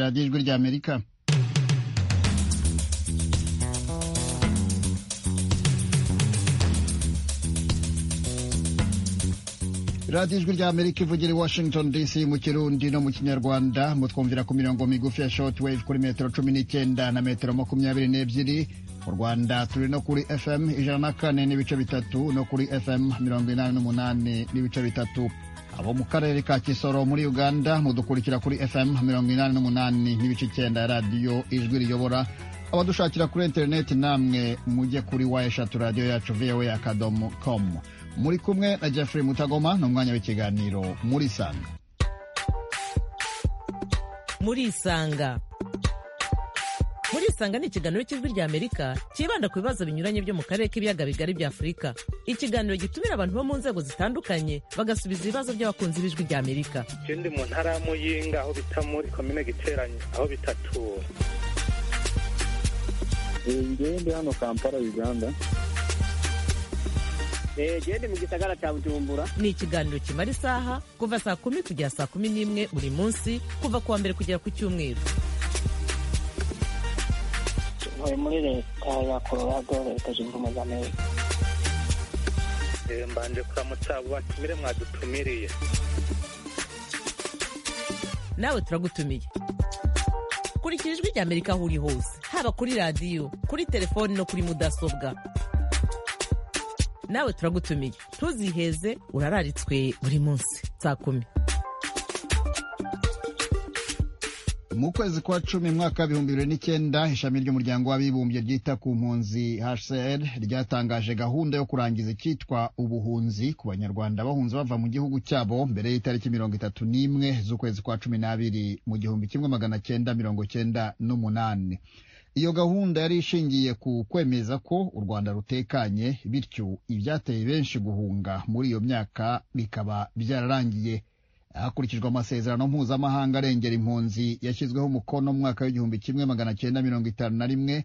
radiyo ijwi ry'amerika radiyo ijwi ry'amerika ivugira i washington dc mu kirundi no mu kinyarwanda mutwumvira ku mirongo migufi ya shortwave kuri metero cumi n'icyenda na metero makumyabiri n'ebyiri mu rwanda turi no kuri fm ijana na kane n'ibice bitatu no kuri fm mirongo inani n'umunani n'ibice bitatu abo mu karere ka kisoro muri uganda mudukurikira kuri fm mirongo inani n'umunani n'ibice icyenda ya radiyo ijwi riyobora abadushakira kuri interineti namwe mujye kuri wa eshatu radiyo yacu voa akadomo komu muri kumwe na jeffrey mutagoma ni umwanya w'ikiganiro muri sanga muri isanga muri isanga ni ikiganiro cy'ijwi rya amerika cyibanda ku bibazo binyuranye byo mu karere k'ibiyaga bigari bya afurika ikiganiro gitumira abantu bo mu nzego zitandukanye bagasubiza ibibazo by'abakunzi b'ijwi rya amerika ikindi mu ntara ya muyinga aho bita muri komine giteranye aho bitatu ngende hano kampala uganda gende mu gisagara cya bujumbura ni ikiganiro kimara isaha kuva saa kumi kugera saa kumi n'imwe buri munsi kuva ku wa mbere kugera ku cyumweru ntuye muri leta ya colorado leta zunze ubumwe za amerika mbanje kuramutsa abo batumire mwadutumiriye nawe turagutumiye kurikira ijwi rya amerika aho uri hose haba kuri radiyo kuri telefoni no kuri mudasobwa nawe turagutumiye ntuziheze urararitswe buri munsi saa kumi mu kwezi kwa cumi mwaka w'ibihumbi bibiri n'icyenda ishami ry'umuryango w'abibumbye ryita ku mpunzi hcr ryatangaje gahunda yo kurangiza icyitwa ubuhunzi ku banyarwanda bahunze bava mu gihugu cyabo mbere y'itariki mirongo itatu n'imwe z'ukwezi kwa cumi n'abiri mu gihumbi kimwe magana cyenda mirongo cyenda n'umunani iyo gahunda yari ishingiye ku kwemeza ko u rwanda rutekanye bityo ibyateye benshi guhunga muri iyo myaka bikaba byararangiye hakurikijwe amasezerano mpuzamahanga arengera impunzi yashyizweho umukono mu mwaka w'igihumbi kimwe magana cyenda mirongo itanu na rimwe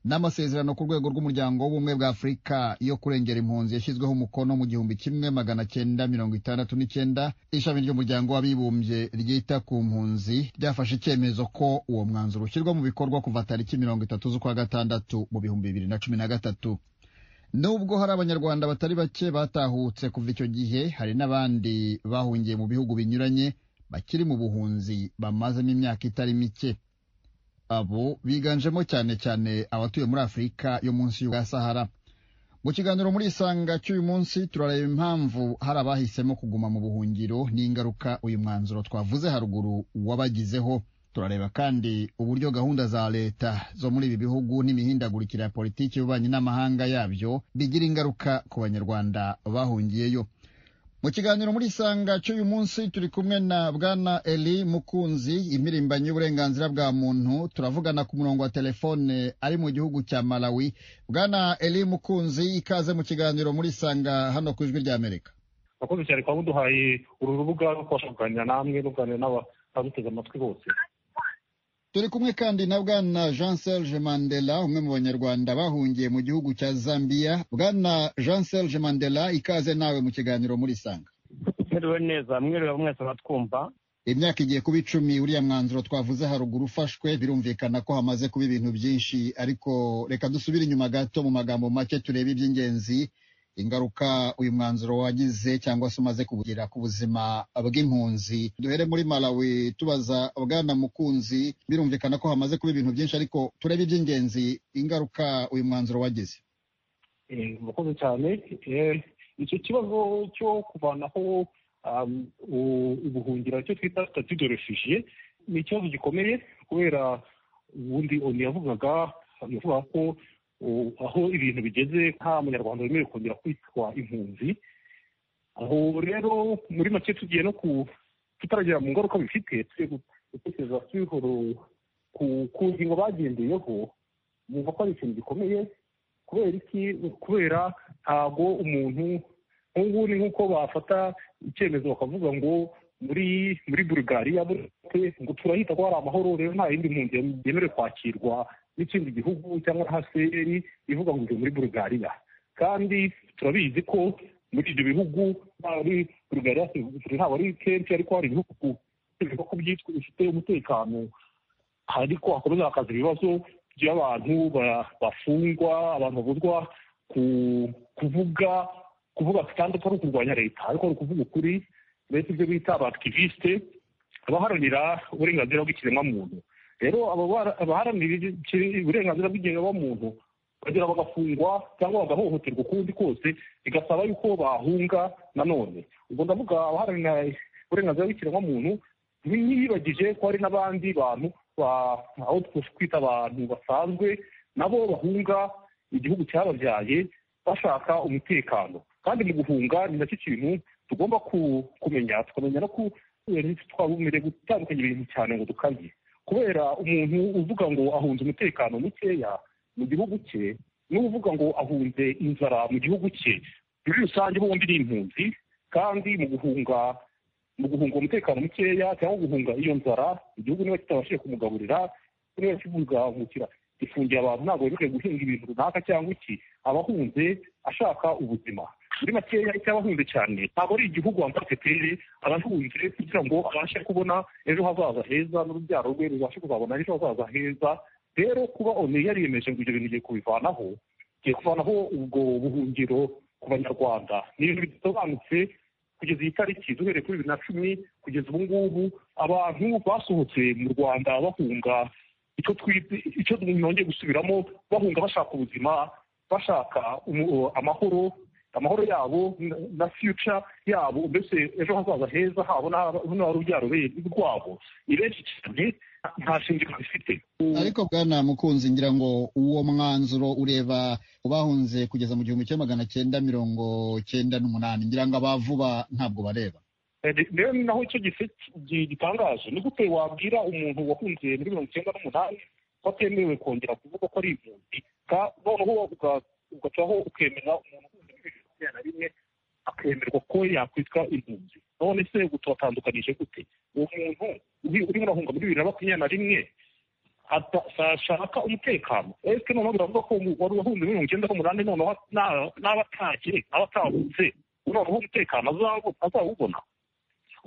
n'amasezerano ku rwego rw'umuryango w'ubumwe bwa afurika yo kurengera impunzi yashyizweho umukono mu gihumbi kimwe magana cyenda mirongo itandatu n'icyenda ishami ry'umuryango w'abibumbye ryita ku mpunzi ryafashe icyemezo ko uwo mwanzuro ushyirwa mu bikorwa kuva tariki mirongo itatu z'ukwa gatandatu mu bihumbi bibiri na cumi na gatatu nubwo hari abanyarwanda batari bake batahutse kuva icyo gihe hari n'abandi bahungiye mu bihugu binyuranye bakiri mu buhunzi bamazemo imyaka itari mike abo biganjemo cyane cyane abatuye muri afurika yo munsi ya sahara mu kiganiro muri isanga cy'uyu munsi turareba impamvu hari abahisemo kuguma mu buhungiro n'ingaruka uyu mwanzuro twavuze haruguru wabagizeho turareba kandi uburyo gahunda za leta zo muri ibi bihugu n'imihindagurikire ya politiki y'ububanyi n'amahanga yabyo bigira ingaruka ku banyarwanda bahungiyeyo mu kiganiro muri isanga cy'uyu munsi turi kumwe na bwana eli mukunzi impirimbanyi y'uburenganzira bwa muntu turavugana ku murongo wa telefone ari mu gihugu cya malawi bwana eli mukunzi ikaze mu kiganiro muri isanga hano ku ijwi ry'amerika abakozi cyane kuba muduhaye uru rubuga rwo kubasha kuganira namwe ruganira n'abaduteze amatwi bose turi kumwe kandi na bwana jean serge mandela umwe mu banyarwanda bahungiye mu gihugu cya zambia bwana jean serge mandela ikaze nawe mu kiganiro muri sanga mwiriwe neza mwiriwe mwese batwumva imyaka igiye kuba icumi uriya mwanzuro twavuze haruguru ufashwe birumvikana ko hamaze kuba ibintu byinshi ariko reka dusubire inyuma gato mu magambo make turebe iby'ingenzi ingaruka uyu mwanzuro wagize cyangwa se umaze kugira ku buzima bw'impunzi duhere muri malawi tubaza bwana mukunzi birumvikana ko hamaze kuba ibintu byinshi ariko turebe iby'ingenzi ingaruka uyu mwanzuro wagize murakoze cyane icyo kibazo cyo kuvanaho ubuhungiro icyo twita statude refugiye ni ikibazo gikomeye kubera ubundi oni yavugaga yavuga ko aho ibintu bigeze nta munyarwanda wemerewe kongera kwitwa impunzi aho rero muri make tugiye no ku tutaragera mu ngaruka bifite tujye gutekereza twihoro ku ngingo bagendeyeho bumva ko ari ikintu gikomeye kubera iki kubera ntabwo umuntu nk'ubu ni nk'uko bafata icyemezo bakavuga ngo muri muri burugariya ngo turahita ko hari amahoro rero nta yindi mpunzi yemerewe kwakirwa n'ikindi gihugu cyangwa haseri ivuga ngo ujye muri burugariya kandi turabizi ko muri ibyo bihugu muri burugariya ntabwo ari kenshi ariko hari ibihugu bifite umutekano ariko hakomeza hakaza ibibazo by'abantu ba- bafungwa abantu babuzwa ku- kuvuga kuvuga kandi atari ukurwanya leta ariko ari ukuvuga ukuri mbese ibyo bita abakivisite abaharanira uburenganzira bw'ikiremwamuntu rero abo bara- abaharanira iki- uburenganzira bw'ikiremwamuntu bagera bagafungwa cyangwa bagahohoterwa ukundi kose bigasaba yuko bahunga nanone ubwo ndavuga abaharanira uburenganzira bw'ikiremwamuntu ntiyibagije ko hari n'abandi bantu ba- aho twita abantu basanzwe nabo bahunga igihugu cyababyaye bashaka umutekano kandi mu guhunga ni nacyo kintu tugomba ku- kumenya tukamenya no ku twabumereye gutandukanya ibintu cyane ngo dukabye kubera umuntu uvuga ngo ahunze umutekano mukeya mu gihugu cye n'uvuga ngo ahunze inzara mu gihugu cye muri rusange bombi ni impunzi kandi mu guhunga mu guhunga umutekano mukeya cyangwa guhunga iyo nzara igihugu niba kitabashije kumugaburira niba kibugahungukira ifungiye abantu ntabwo bemerewe guhinga ibintu runaka cyangwa iki abahunze ashaka ubuzima muri makeya icyo abahunze cyane ntabwo ari igihugu wambaye pepere abahunze kugira ngo abashe kubona ejo hazaza heza n'urubyaro rwe rubashe kuzabona ejo hazaza heza rero kuba onu yariyemeje ngo ibyo bintu igiye kubivanaho igiye kuvanaho ubwo buhungiro ku banyarwanda ni ibintu bidasobanutse kugeza iyi tariki duhereye kuri bibiri na cumi kugeza ubu ngubu abantu basohotse mu rwanda bahunga icyo twite icyo nongeye gusubiramo bahunga bashaka ubuzima bashaka umu- amahoro amahoro yabo n- na future yabo mbese ejo hazaza heza habo n'urubyaro rwabo ni benshi cyane nta shingiro bifite ariko bwana mukunzi ngira ngo uwo mwanzuro ureba bahunze kugeza mu gihumbi kimwe magana cyenda mirongo cyenda n'umunani ngira ngo abavuba ntabwo bareba rero ni naho icyo gice gi- gitangaje ni gute wabwira umuntu wahunze muri mirongo icyenda n'umunani ko atemerewe kongera kuvuga ko ari impunzi ka- noneho uga- ugacaho ukemera umuntu uhunze muri mirongo icyenda na rimwe akemerwa ko yakwitwa impunzi none se turatandukanije gute uwo muntu uri- urimo urahunga muri bibiri na makumyabiri na rimwe ata- ashaka umutekano ese noneho biravuga ko umu- wari wahunze muri mirongo icyenda n'umunani noneho na- n'aba atagiye aba atahunze noneho umutekano azawo- azawubona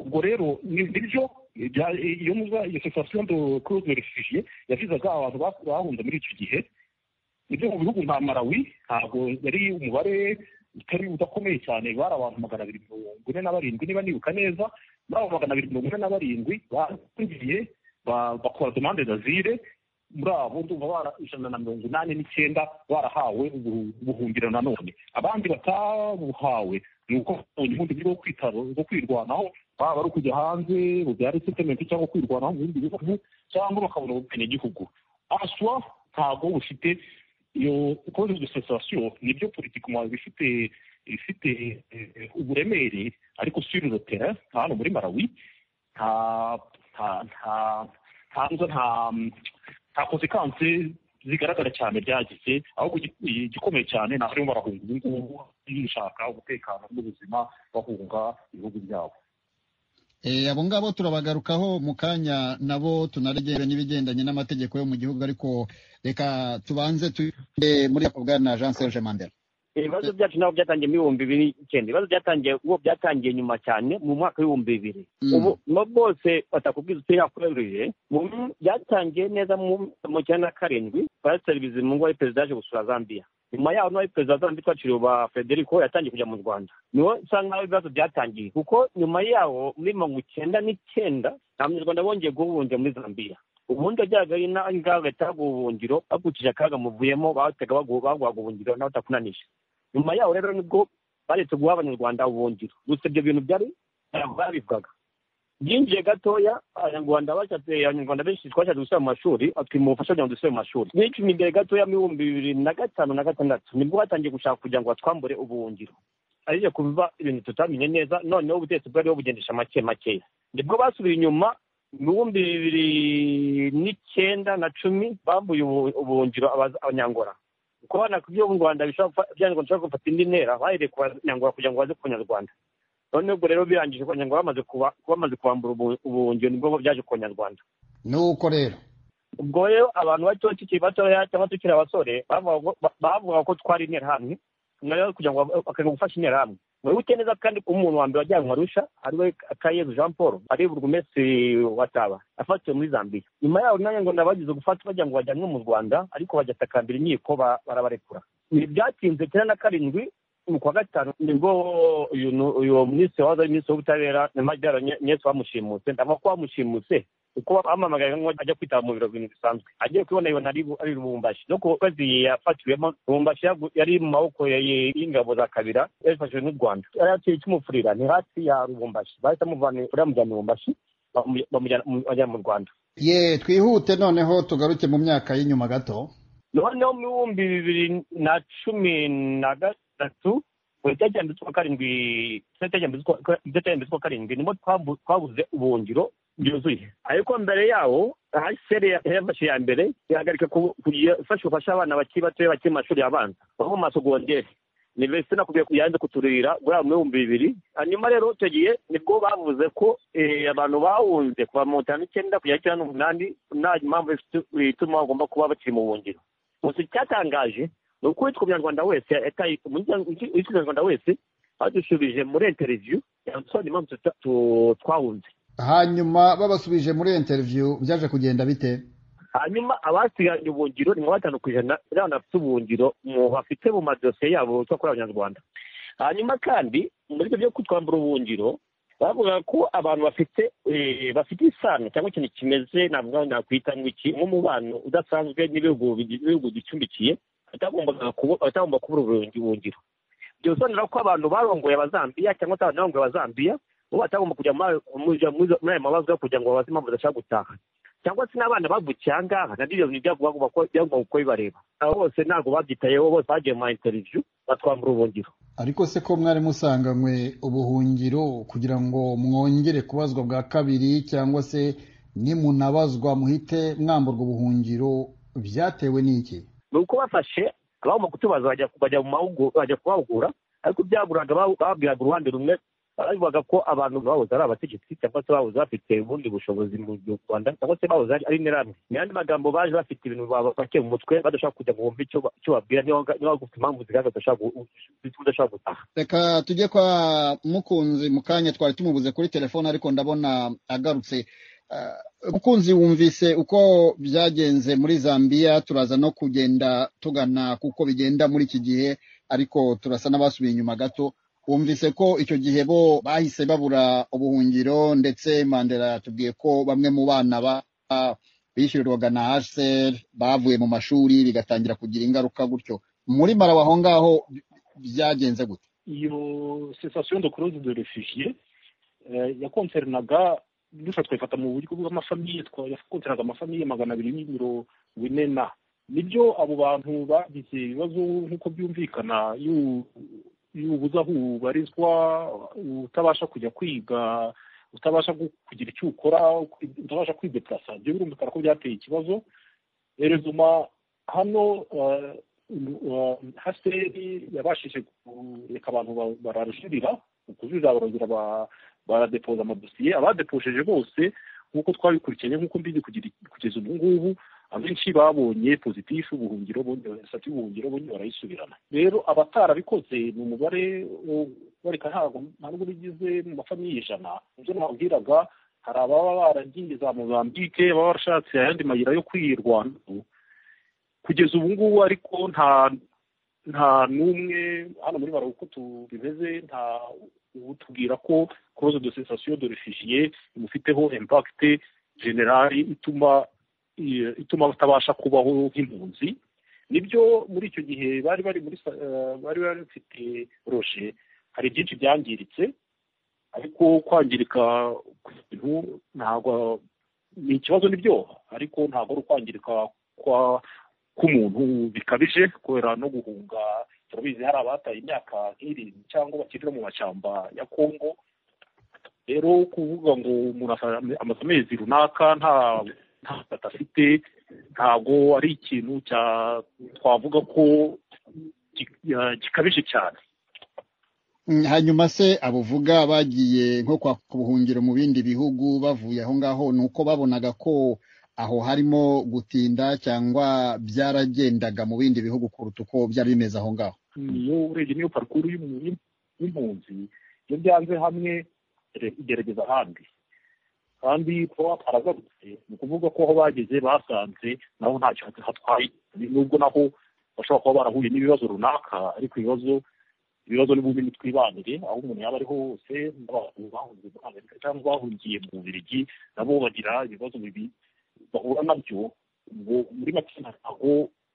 ubwo rero ni nibyo bya- iyo muza iyo sensation de cause de refugie yavizaga abantu ba- bahunze muri icyo gihe nibyo mu bihugu nka malawi ntabwo yari umubare utari udakomeye cyane bari abantu magana abiri mirongo ine na barindwi niba nibuka neza muri abo magana abiri mirongo ine na barindwi bagiye bakora demande d'azire muri abo ndumva bara ijana na mirongo inani n'icyenda barahawe ubu- ubuhungiro nanone abandi batabuhawe ni uko babonye ubundi buryo bwo kwitaro bwo kwirwanaho waba ari ukujya hanze bubyara settlement cyangwa kwirwanaho mu bindi bihugu cyangwa bakabona ubupenegihugu aswa ntabwo bufite iyo cause de cessation nibyo politiquement bifite ifite eh, uburemere ariko sur le terrain hano muri malawi nta nta nta nta nta nta konsekanse zigaragara cyane ryagize ahubwo igi- igikomeye cyane ni abarimo barahunga ubu ngubu bishaka umutekano n'ubuzima bahunga ibihugu byabo Eh, abo ngabo turabagarukaho mu kanya nabo tunaregere n'ibigendanye n'amategeko yo mu gihugu ariko reka tubanze tuye muri ako bwana Jean Serge Mandela ibibazo byacu ntabwo byatangiye muri ibihumbi bibiri n'icyenda ibibazo byatangiye uwo byatangiye nyuma cyane mu mwaka w'ibihumbi bibiri Mm. ubu no bwose batakubwiza uti yakorereye mu byatangiye neza mu mu cyenda na karindwi pasiteri bizimungu wari perezida yaje gusura zambia nyuma yaho n'uwari perezida wa zambia twaciriwe uba federico yatangiye kujya mu rwanda niho usanga aho ibibazo byatangiye kuko nyuma yaho muri mirongo icyenda n'icyenda nta munyarwanda bongeye guhungira muri zambia ubundi wajyaga ari n'ingaga yataga ubuhungiro bakurikije akaga muvuyemo bahitaga bagu- baguhaga ubuhungiro nawe utakunanije nyuma yaho rero nibwo baretse guha abanyarwanda ubuhungiro gusa ibyo bintu byari ntabwo babivugaga byinjiye gatoya abanyarwanda bashatse abanyarwanda benshi twashatse gusubira mu mashuri atwima ubufasha kugira ngo dusubire mu mashuri bicumi imbere gatoya mu ibihumbi bibiri na gatanu na gatandatu nibwo batangiye gushaka kugira ngo batwambure ubuhungiro ariko kuva ibintu tutamenye neza noneho ubutegetsi bwariho bugendesha make makeya nibwo basubiye inyuma mu bihumbi bibiri n'icyenda na cumi bambuye ubu- ubuhungiro abaza- abanyangora kubona ku byo mu Rwanda bishobora gufa- byanyarwanda bishobora gufata indi ntera bahereye ku banyarwanda kugira ngo baze ku banyarwanda none ubwo rero birangije ko abanyarwanda bamaze kuba bamaze kubambura ubu- ubuhungiro nibwo byaje ku banyarwanda nuko rero ubwo rero abantu bato tukiri batoya cyangwa tukiri abasore bavuga ko- bavuga ko twari interahamwe noneho kugira ngo bakajya gufasha interahamwe wibuke neza kandi ko umuntu wa mbere wajyanwe arusha ariwe kayezu jean paul ari burugumesi wataba afatiwe muri zambiya nyuma yaho nanjye ngo nabagize gufata bagira ngo bajyanwe mu rwanda ariko bajyatakambira inkiko ba- barabarekura ibi byatinze icyenda na karindwi mu kwa gatanu nibwo uyu nu- uyu minisitiri wahoze ari minisitiri w'ubutabera na majyara nyese bamushimutse ndavuga ko bamushimutse kuko bamamagaye ajya kwitaba mu biro bintu bisanzwe agiye kubona ibona ari ari rubumbashi no ku kwezi yafatiwemo rubumbashi yagu- yari mu maboko ya- ya- y'ingabo za kabira yarifashijwe n'u rwanda yari yaciye ikimufurira ni hasi ya rubumbashi bahita bamuvana i- bamujyana i rubumbashi bamu- bamujyana mu- bamujyana mu rwanda ye twihute noneho tugaruke mu myaka y'inyuma gato noneho mu bihumbi bibiri na cumi na gatatu ku itariki z'ukwa karindwi ku itariki z'ukwa- ku itariki z'ukwa karindwi niho twabu- twabuze ubuhungiro byuzuye ariko mbere yawo haseri yafashe iya mbere ihagarika ku- kugira ifasha gufasha abana bakiri bato bakiri mu mashuri abanza bava mu masogonderi universite nakubwiye ko yanze kuturira muri ayo bihumbi bibiri hanyuma rero icyo gihe nibwo bavuze ko eh, abantu bahunze kuva mu tanu icyenda kugera icyenda n'umunani nta mpamvu ifite- ituma bagomba kuba bakiri mu buhungiro gusa icyatangaje ni uko witwa umunyarwanda wese yataye- umuryango- witwa umunyarwanda wese badushubije muri interiviyu yasobanura impamvu tuta- tu- twahunze hanyuma babasubije muri interiviyu byaje kugenda bite hanyuma abasiganye ubuhungiro ni nka batanu ku ijana n'abantu bafite ubuhungiro mu bafite mu madosiye yabo two kuri abanyarwanda hanyuma kandi muri ibyo byo kutwambura ubuhungiro bavugaga ko abantu bafite eh, bafite isano cyangwa ikintu kimeze navuga nakwita ngo iki nk'umubano udasanzwe n'ibihugu bigize ibihugu bicumbikiye batagombaga kubu- batagomba kubura ubuhungi- ubuhungiro ibyo bisobanura ko abantu barongoye abazambiya cyangwa se abantu barongoye abazambiya bo batagomba kujya muri ayo- muri- muri ayo mabazwa kugira ngo babaze impamvu badashaka gutaha cyangwa se n'abana bavukiye aha ngaha nabyo ibyo bintu byagomba kuba- byagomba kuba bibareba abo bose ntabwo babyitayeho bose bagiye mu ma interiviyu batwambura ubuhungiro ariko se ko mwari musanganywe ubuhungiro kugira ngo mwongere kubazwa bwa kabiri cyangwa se nimunabazwa muhite mwamburwa ubuhungiro byatewe n'iki ni uko bafashe abagomba kutubaza bajya bajya mu mahugu- bajya kubahugura ariko byaburaga ba- babwiraga uruhande rumwe bavuga ko abantu bahoze ari abategetsi cyangwa se bahoze bafite ubundi bushobozi mu rwanda cyangwa se bahoze ari ari interahamwe ni andi magambo baje bafite ibintu bapakiye mu mutwe badashaka kujya ngo bumve icyo ba- icyo babwira niba nga- niba bafite impamvu zigaragaza udashaka gu- zituma udashaka gutaha reka tujye kwa mukunzi mu kanya twari tumubuze kuri telefone ariko ndabona agarutse Ah, mukunzi wumvise uko byagenze muri zambiya turaza no kugenda tugana kuko bigenda muri iki gihe ariko turasa n'abasubiye inyuma gato wumvise ko icyo gihe bo bahise babura ubuhungiro ndetse mandela yatubwiye ko bamwe mu bana ba- ba- bishyurirwaga na hcr bavuye mu mashuri bigatangira kugira ingaruka gutyo muri marawa aho ngaho byagenze gute iyo sensation de croze de refugié eh, yakonsernaga gusa twayifata mu buryo bw'amafamiye twa- yakonsernaga amafamiye magana abiri n'ibiro bine na nibyo abo bantu bagize ibibazo nk'uko byumvikana y'u- y'ubuza aho ubarizwa utabasha kujya kwiga utabasha gu- kugira icyo ukora utabasha kwideplasa ibyo birumvikana ko byateye ikibazo erezuma hano eh, haseri yabashije kureka abantu ba- bararujurira ukujurira barongera ba- baradepoza amadosiye abadeposheje bose nk'uko twabikurikiranye nk'uko mbizi kugira- kugeza ubu ngubu abenshi babonye pozitifu ubuhungiro sati y'ubuhungiro bongeye barayisubirana rero abatarabikoze ni umubare wo- bareka ntabwo nta nubwo bigize mu mafamiye ijana ibyo nababwiraga hari ababa baragiye za mozambike baba barashatse ayandi mayira yo kwirwanaho kugeza ubu ngubu ariko nta nta n'umwe hano muri baro uko tu- bimeze nta utubwira ko cause de cessation de refugié imufiteho impact generali ituma i- ituma batabasha kubaho nk'impunzi nibyo muri icyo gihe bari bari muri sa- eh, bari bafite roje hari byinshi byangiritse ariko kwangirika kw'ibintu ntabwo ni ikibazo nibyo ariko ntabwo ari ukwangirika kwa k'umuntu bikabije kubera no guhunga turabizi hari abataye imyaka nk'irindwi cyangwa bakiri no mu mashyamba ya kongo rero kuvuga ngo umuntu asa- amaze amezi runaka nta nta fata afite ntabwo ari ikintu cya- twavuga ko ki- ya- gikabije cyane Mm, hanyuma se abuvuga bagiye nko kwa ku buhungiro mu bindi bihugu bavuye aho ngaho ni uko babonaga ko aho harimo gutinda cyangwa byaragendaga mu bindi bihugu kuruta uko byari bimeze aho ngaho niyo urebye niyo parikuru y'umuntu y'impunzi iyo byanze hamwe igerageza ahandi kandi kuba baragarutse ni ukuvuga ko aho bageze basanze naho ntacyo hatwaye nubwo naho bashobora kuba barahuye n'ibibazo runaka ariko ibibazo ibibazo n'ubundi ntitwibanire aho umuntu yaba ari hose n'abantu bahungiye muri amerika cyangwa bahungiye mu bubirigi nabo bagira ibibazo bibi bahura nabyo ngo muri make ntabwo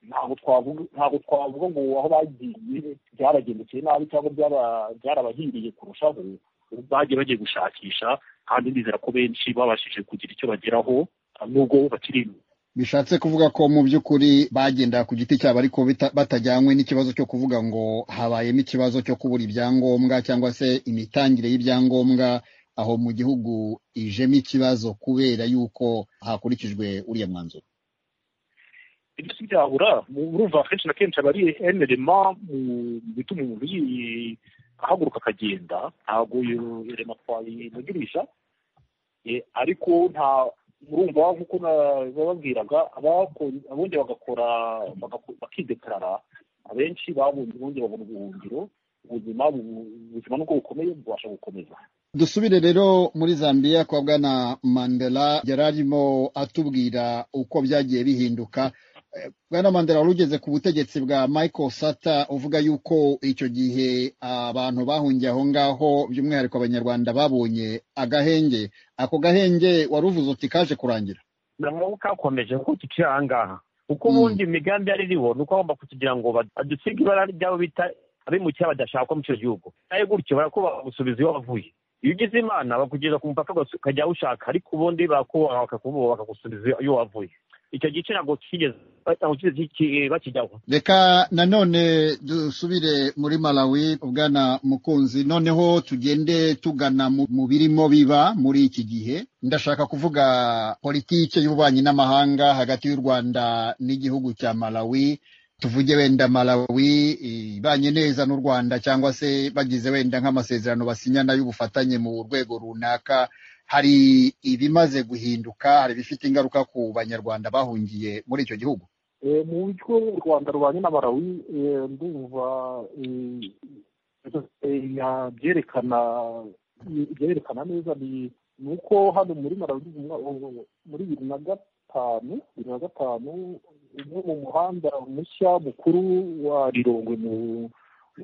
ntabwo twavuga ntabwo twavuga ngo aho bagiye byaragendekeye nabi cyangwa byarabahiriye kurushaho bagiye bagiye gushakisha kandi ndizera ko benshi babashije kugira icyo bageraho nubwo bakiri bishatse kuvuga ko mu by'ukuri bagenda ku giti cyabo ariko bita- batajyanywe n'ikibazo cyo kuvuga ngo habayemo ikibazo cyo kubura ibyangombwa cyangwa se imitangire y'ibyangombwa aho mu gihugu ijemo ikibazo kubera yuko hakurikijwe uriya mwanzuro ibyo si byahura murumva kenshi na kenshi aba ari emerema mu bituma umuntu yi- ahaguruka akagenda ntabwo iyo erema twayimugurisha Eh, ariko nta murumva nk'uko bababwiraga abako- abongeye bagakora bagako- bakidekarara abenshi babonye bongeye babona ubuhungiro ubuzima bu- ubuzima nubwo bukomeye bubasha gukomeza dusubire rero muri zambia kwa bwana mandela yari arimo atubwira uko byagiye bihinduka Eh, bwana mandela wari ugeze ku butegetsi bwa michael sata uvuga yuko icyo gihe abantu bahungiye aho ngaho by'umwihariko abanyarwanda babonye agahenge ako gahenge wari uvuze uti kaje kurangira ntabwo kakomeje kuko tukiri aha ngaha uko Mm. ubundi imigambi ari iriho ni uko bagomba kutugira ngo ba- badusiga ibara ry'abo bita abimukira badashakwa muri icyo gihugu nawe gutyo barakubaha gusubiza iyo wavuye iyo ugize imana bakugeza ku mupaka ugas- ukajya aho ushaka ariko ubundi barakubaha bakakuboha bakagusubiza iyo- iyo wavuye icyo gice ntabwo kigeze ntabwo kigeze ki- bakijyaho reka nanone dusubire muri malawi bwana mukunzi noneho tugende tugana mu mu birimo biba muri iki gihe ndashaka kuvuga politike y'ububanyi n'amahanga hagati y'u rwanda n'igihugu cya malawi tuvuge wenda malawi ibanye neza n'u rwanda cyangwa se bagize wenda nk'amasezerano basinyana y'ubufatanye mu rwego runaka hari ibimaze guhinduka hari ibifite ingaruka ku banyarwanda bahungiye muri icyo gihugu Eh, mu buryo u rwanda rubanye na barawi eh, ndumva eh, eh, ya- byerekana byerekana neza ni ni uko hano muri marawi mu- muri bibiri na gatanu bibiri na gatanu umwe mu muhanda mushya mukuru wa rirongwe mu-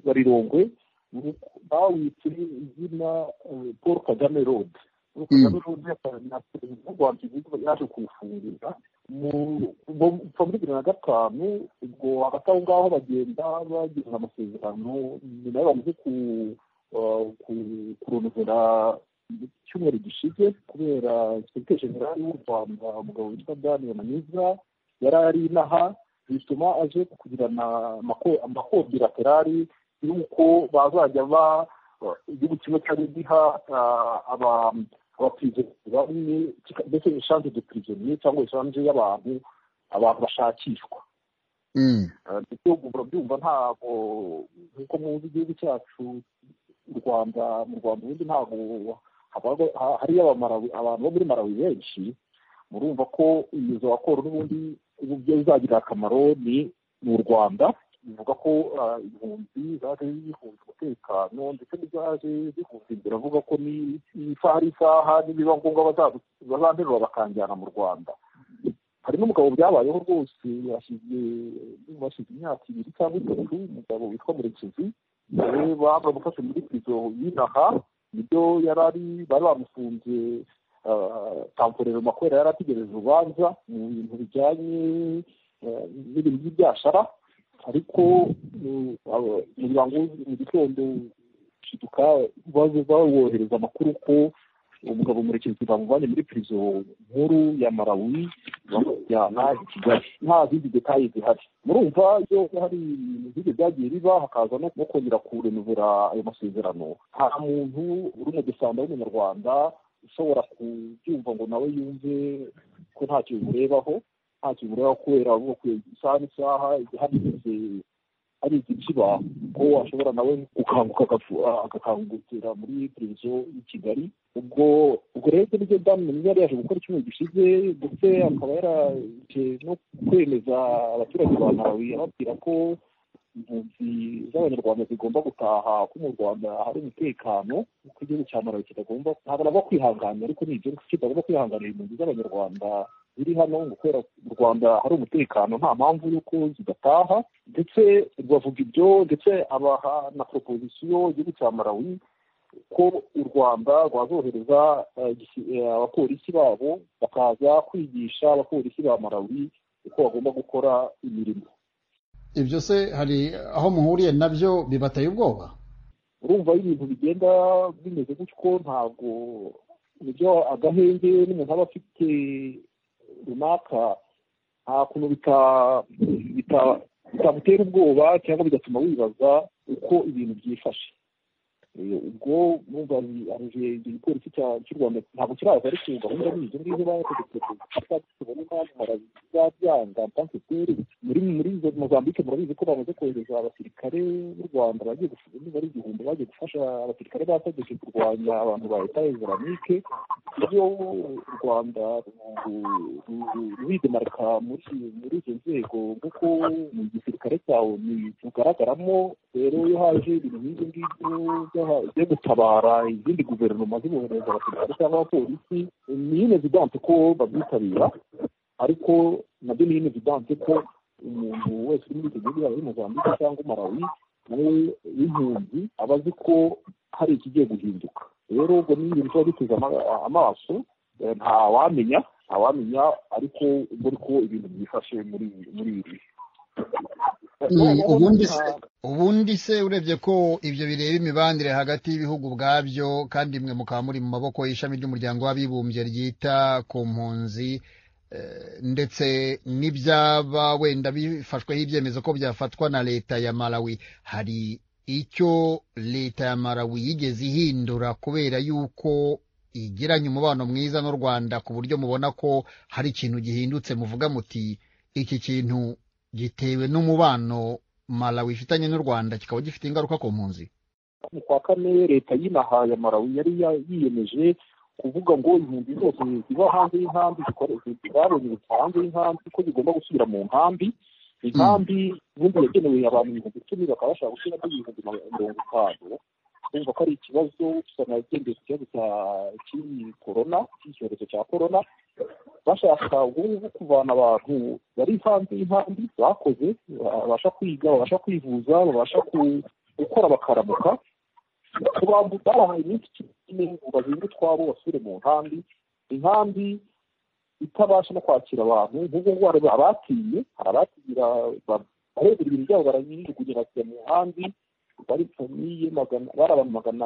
wa rirongwe mu- bawitse izina eh, paul kagame road paul kagame road yasa- na perezida w'u rwanda igihugu yaje kuwufungura mu- mu- kuva muri bibiri na gatanu ubwo hagati aho ngaho bagenda bagirana amasezerano nyuma yo bamaze ku- ah, ku- kurondora mu cyumweru gishize kubera sekiteri generali w'u rwanda umugabo witwa daniel maniza yari ari inaha bituma aje kugirana amako- amakobilaterali y'uko bazajya ba ba- igihugu kimwe cyari giha ah, aba- abapirizoniye bamwe kika- mbese eshanje de pirizoniye cyangwa eshanje y'abantu abantu bashakishwa mm. Eh, ndetse ubwo murabyumva ntabwo nk'uko muzi igihugu cyacu u rwanda mu rwanda ubundi ntabwo habaga- ha- hariyo Abamarawi- abantu bo muri marawi benshi murumva ko iyo izo raporo n'ubundi ubu byo bizagirira akamaro ni ni u rwanda bivuga ko ah, impunzi zaje zihunze umutekano ndetse n'izaje zihunze imbere avuga ko ni- ni isaha ari isaha nibiba ngombwa baza- bazanterura bakanjyana mu rwanda hari n'umugabo byabayeho rwose yashize bashyize imyaka ibiri cyangwa itatu umugabo witwa murekezi nawe bamufashe muri prizo y'inaha nibyo yari ari bari bamufunze tamporero makwera yari ategereje urubanza mu bintu bijyanye eh, n'ibintu by'ibyashara ariko eh, abo- ngira ngo mu gitondo shiduka baze bawohereza amakuru ko umugabo murekezi bamuvanye muri prizo nkuru ya marawi bamujyana i kigali nta zindi detaye zihari murumva iyo hari ibintu nk'ibyo byagiye biba hakaza no no kongera kurenovera ayo masezerano nta muntu uri mu dusanga w'umunyarwanda ushobora kubyumva ngo nawe yumve ko ntacyo bimurebaho ntacyo bimurebaho kubera avuga ko isaha n'isaha hari igihe hari igihe kiba ko washobora nawe gukanguka agafu- ah, agakangukira muri televiziyo y'i kigali ubwo ubwo rero ibyo nibyo byamumenye yari yaje gukora icyumweru gishize ndetse akaba yaraje no kwemeza abaturage ba marawi ababwira ko impunzi z'abanyarwanda zigomba gutaha ko mu rwanda hari umutekano kuko igihugu cya malawi kitagomba ntabona bo kwihanganira ariko ni ibyo kitagomba kwihanganira impunzi z'abanyarwanda ziri hano ngo kubera mu rwanda hari umutekano nta mpamvu y'uko zidataha ndetse bavuga ibyo ndetse abaha na proposition igihugu cya malawi ko u rwanda rwazohereza eh, gisi- eh, abapolisi babo bakaza kwigisha abapolisi ba malawi uko bagomba gukora imirimo ibyo se hari aho muhuriye nabyo bibateye ubwoba urumva iyo ibintu bigenda bimeze gutyo ntabwo uburyo agahenge n'umuntu aba afite runaka nta kuntu bita- bita- bitamutera ubwoba cyangwa bigatuma wibaza uko ibintu byifashe Eh, ubwo numva igipolisi cy'u rwanda ntabwo kiraza ariko gahunda ni ibyo ngibyo bategetse zabyanga mpansiteri muri muri izo mozambike murabizi ko bamaze kohereza abasirikare b'u rwanda bagiye gufu- niba ari igihumbi bagiye gufasha abasirikare bategetse kurwanya abantu ba leta islamique iyo u rwanda ru- ru- ruridemarika muri muri izo nzego nk'uko mu gisirikare cyawe rugaragaramo rero iyo haje ibintu nk'ibyo ngibyo by'aha- byo gutabara izindi guverinoma zibohereza abasirikare cyangwa abapolisi ni inevidante ko babyitabira ariko nabyo ni inevidante ko umuntu wese uri muri icyo gihugu yaba ari mozambike cyangwa umarawi nawe w'impunzi aba azi ko hari ikigiye guhinduka rero ubwo ni ibintu tuba duteze ama- amaso eh, ntawamenya ntawamenya ariko ubwo ariko ibintu byifashe muri muri ibi Mm, ubundi se Nta- ubundi se urebye ko ibyo bireba imibanire hagati y'ibihugu ubwabyo kandi mwe mukaba muri mu maboko y'ishami ry'umuryango w'abibumbye ryita ku mpunzi eh, ndetse n'ibyaba wenda bifashweho ibyemezo ko byafatwa na leta ya malawi hari icyo leta ya malawi yigeze ihindura kubera yuko igiranye umubano mwiza n'u rwanda ku buryo mubona ko hari ikintu gihindutse muvuga muti iki kintu gitewe n'umubano malawi ifitanye n'u rwanda kikaba gifite ingaruka ku mpunzi mu kwa kane leta y'inaha ya malawi yari ya- yiyemeje kuvuga ngo impunzi zose ziba hanze y'inkambi zikore- zabonye ubutaka hanze y'inkambi ko zigomba gusubira mu nkambi inkambi ubundi yagenewe abantu ibihumbi icumi bakaba bashaka gushyiramo ibihumbi ma- mirongo itanu kumva ko ari ikibazo gusa nagendeye ku kibazo cya- cy'iyi korona cy'icyorezo cya korona bashaka ubungubu kuvana abantu bari hanze y'inkambi bakoze babasha kwiga babasha kwivuza babasha ku- gukora bakaramuka ku bantu barahaye iminsi ine ngo bahinge utwabo basubire mu nkambi inkambi itabasha no kwakira abantu nk'ubwo ngo hari abatiye hari abatira ba- barebera ibintu byabo barabijugunya bakajya mu nkambi bari famiye magana bari abantu magana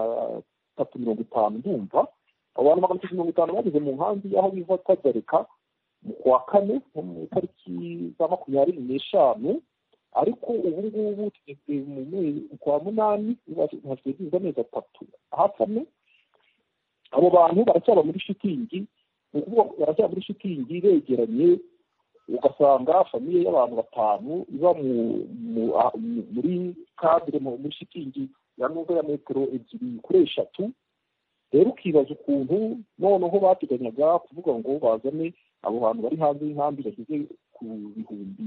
atatu mirongo itanu ndumva abo bantu magana atatu mirongo itanu bageze mu nkambi aho biva kagarika mu kwa kane nko mu itariki za makumyabiri n'eshanu ariko ubu ngubu tugeze mu mezi kwa munani hashize amezi atatu hafi ane abo bantu baracyaba muri shitingi ni ukuvuga ngo baracyaba muri shitingi begeranye ugasanga famiye y'abantu batanu iba mu mu- ah, mu- muri kadire mu- muri shitingi ya nubwo ya metero ebyiri kuri eshatu rero ukibaza ukuntu noneho bateganyaga kuvuga ngo bazane abo bantu bari hanze y'inkambi bageze ku bihumbi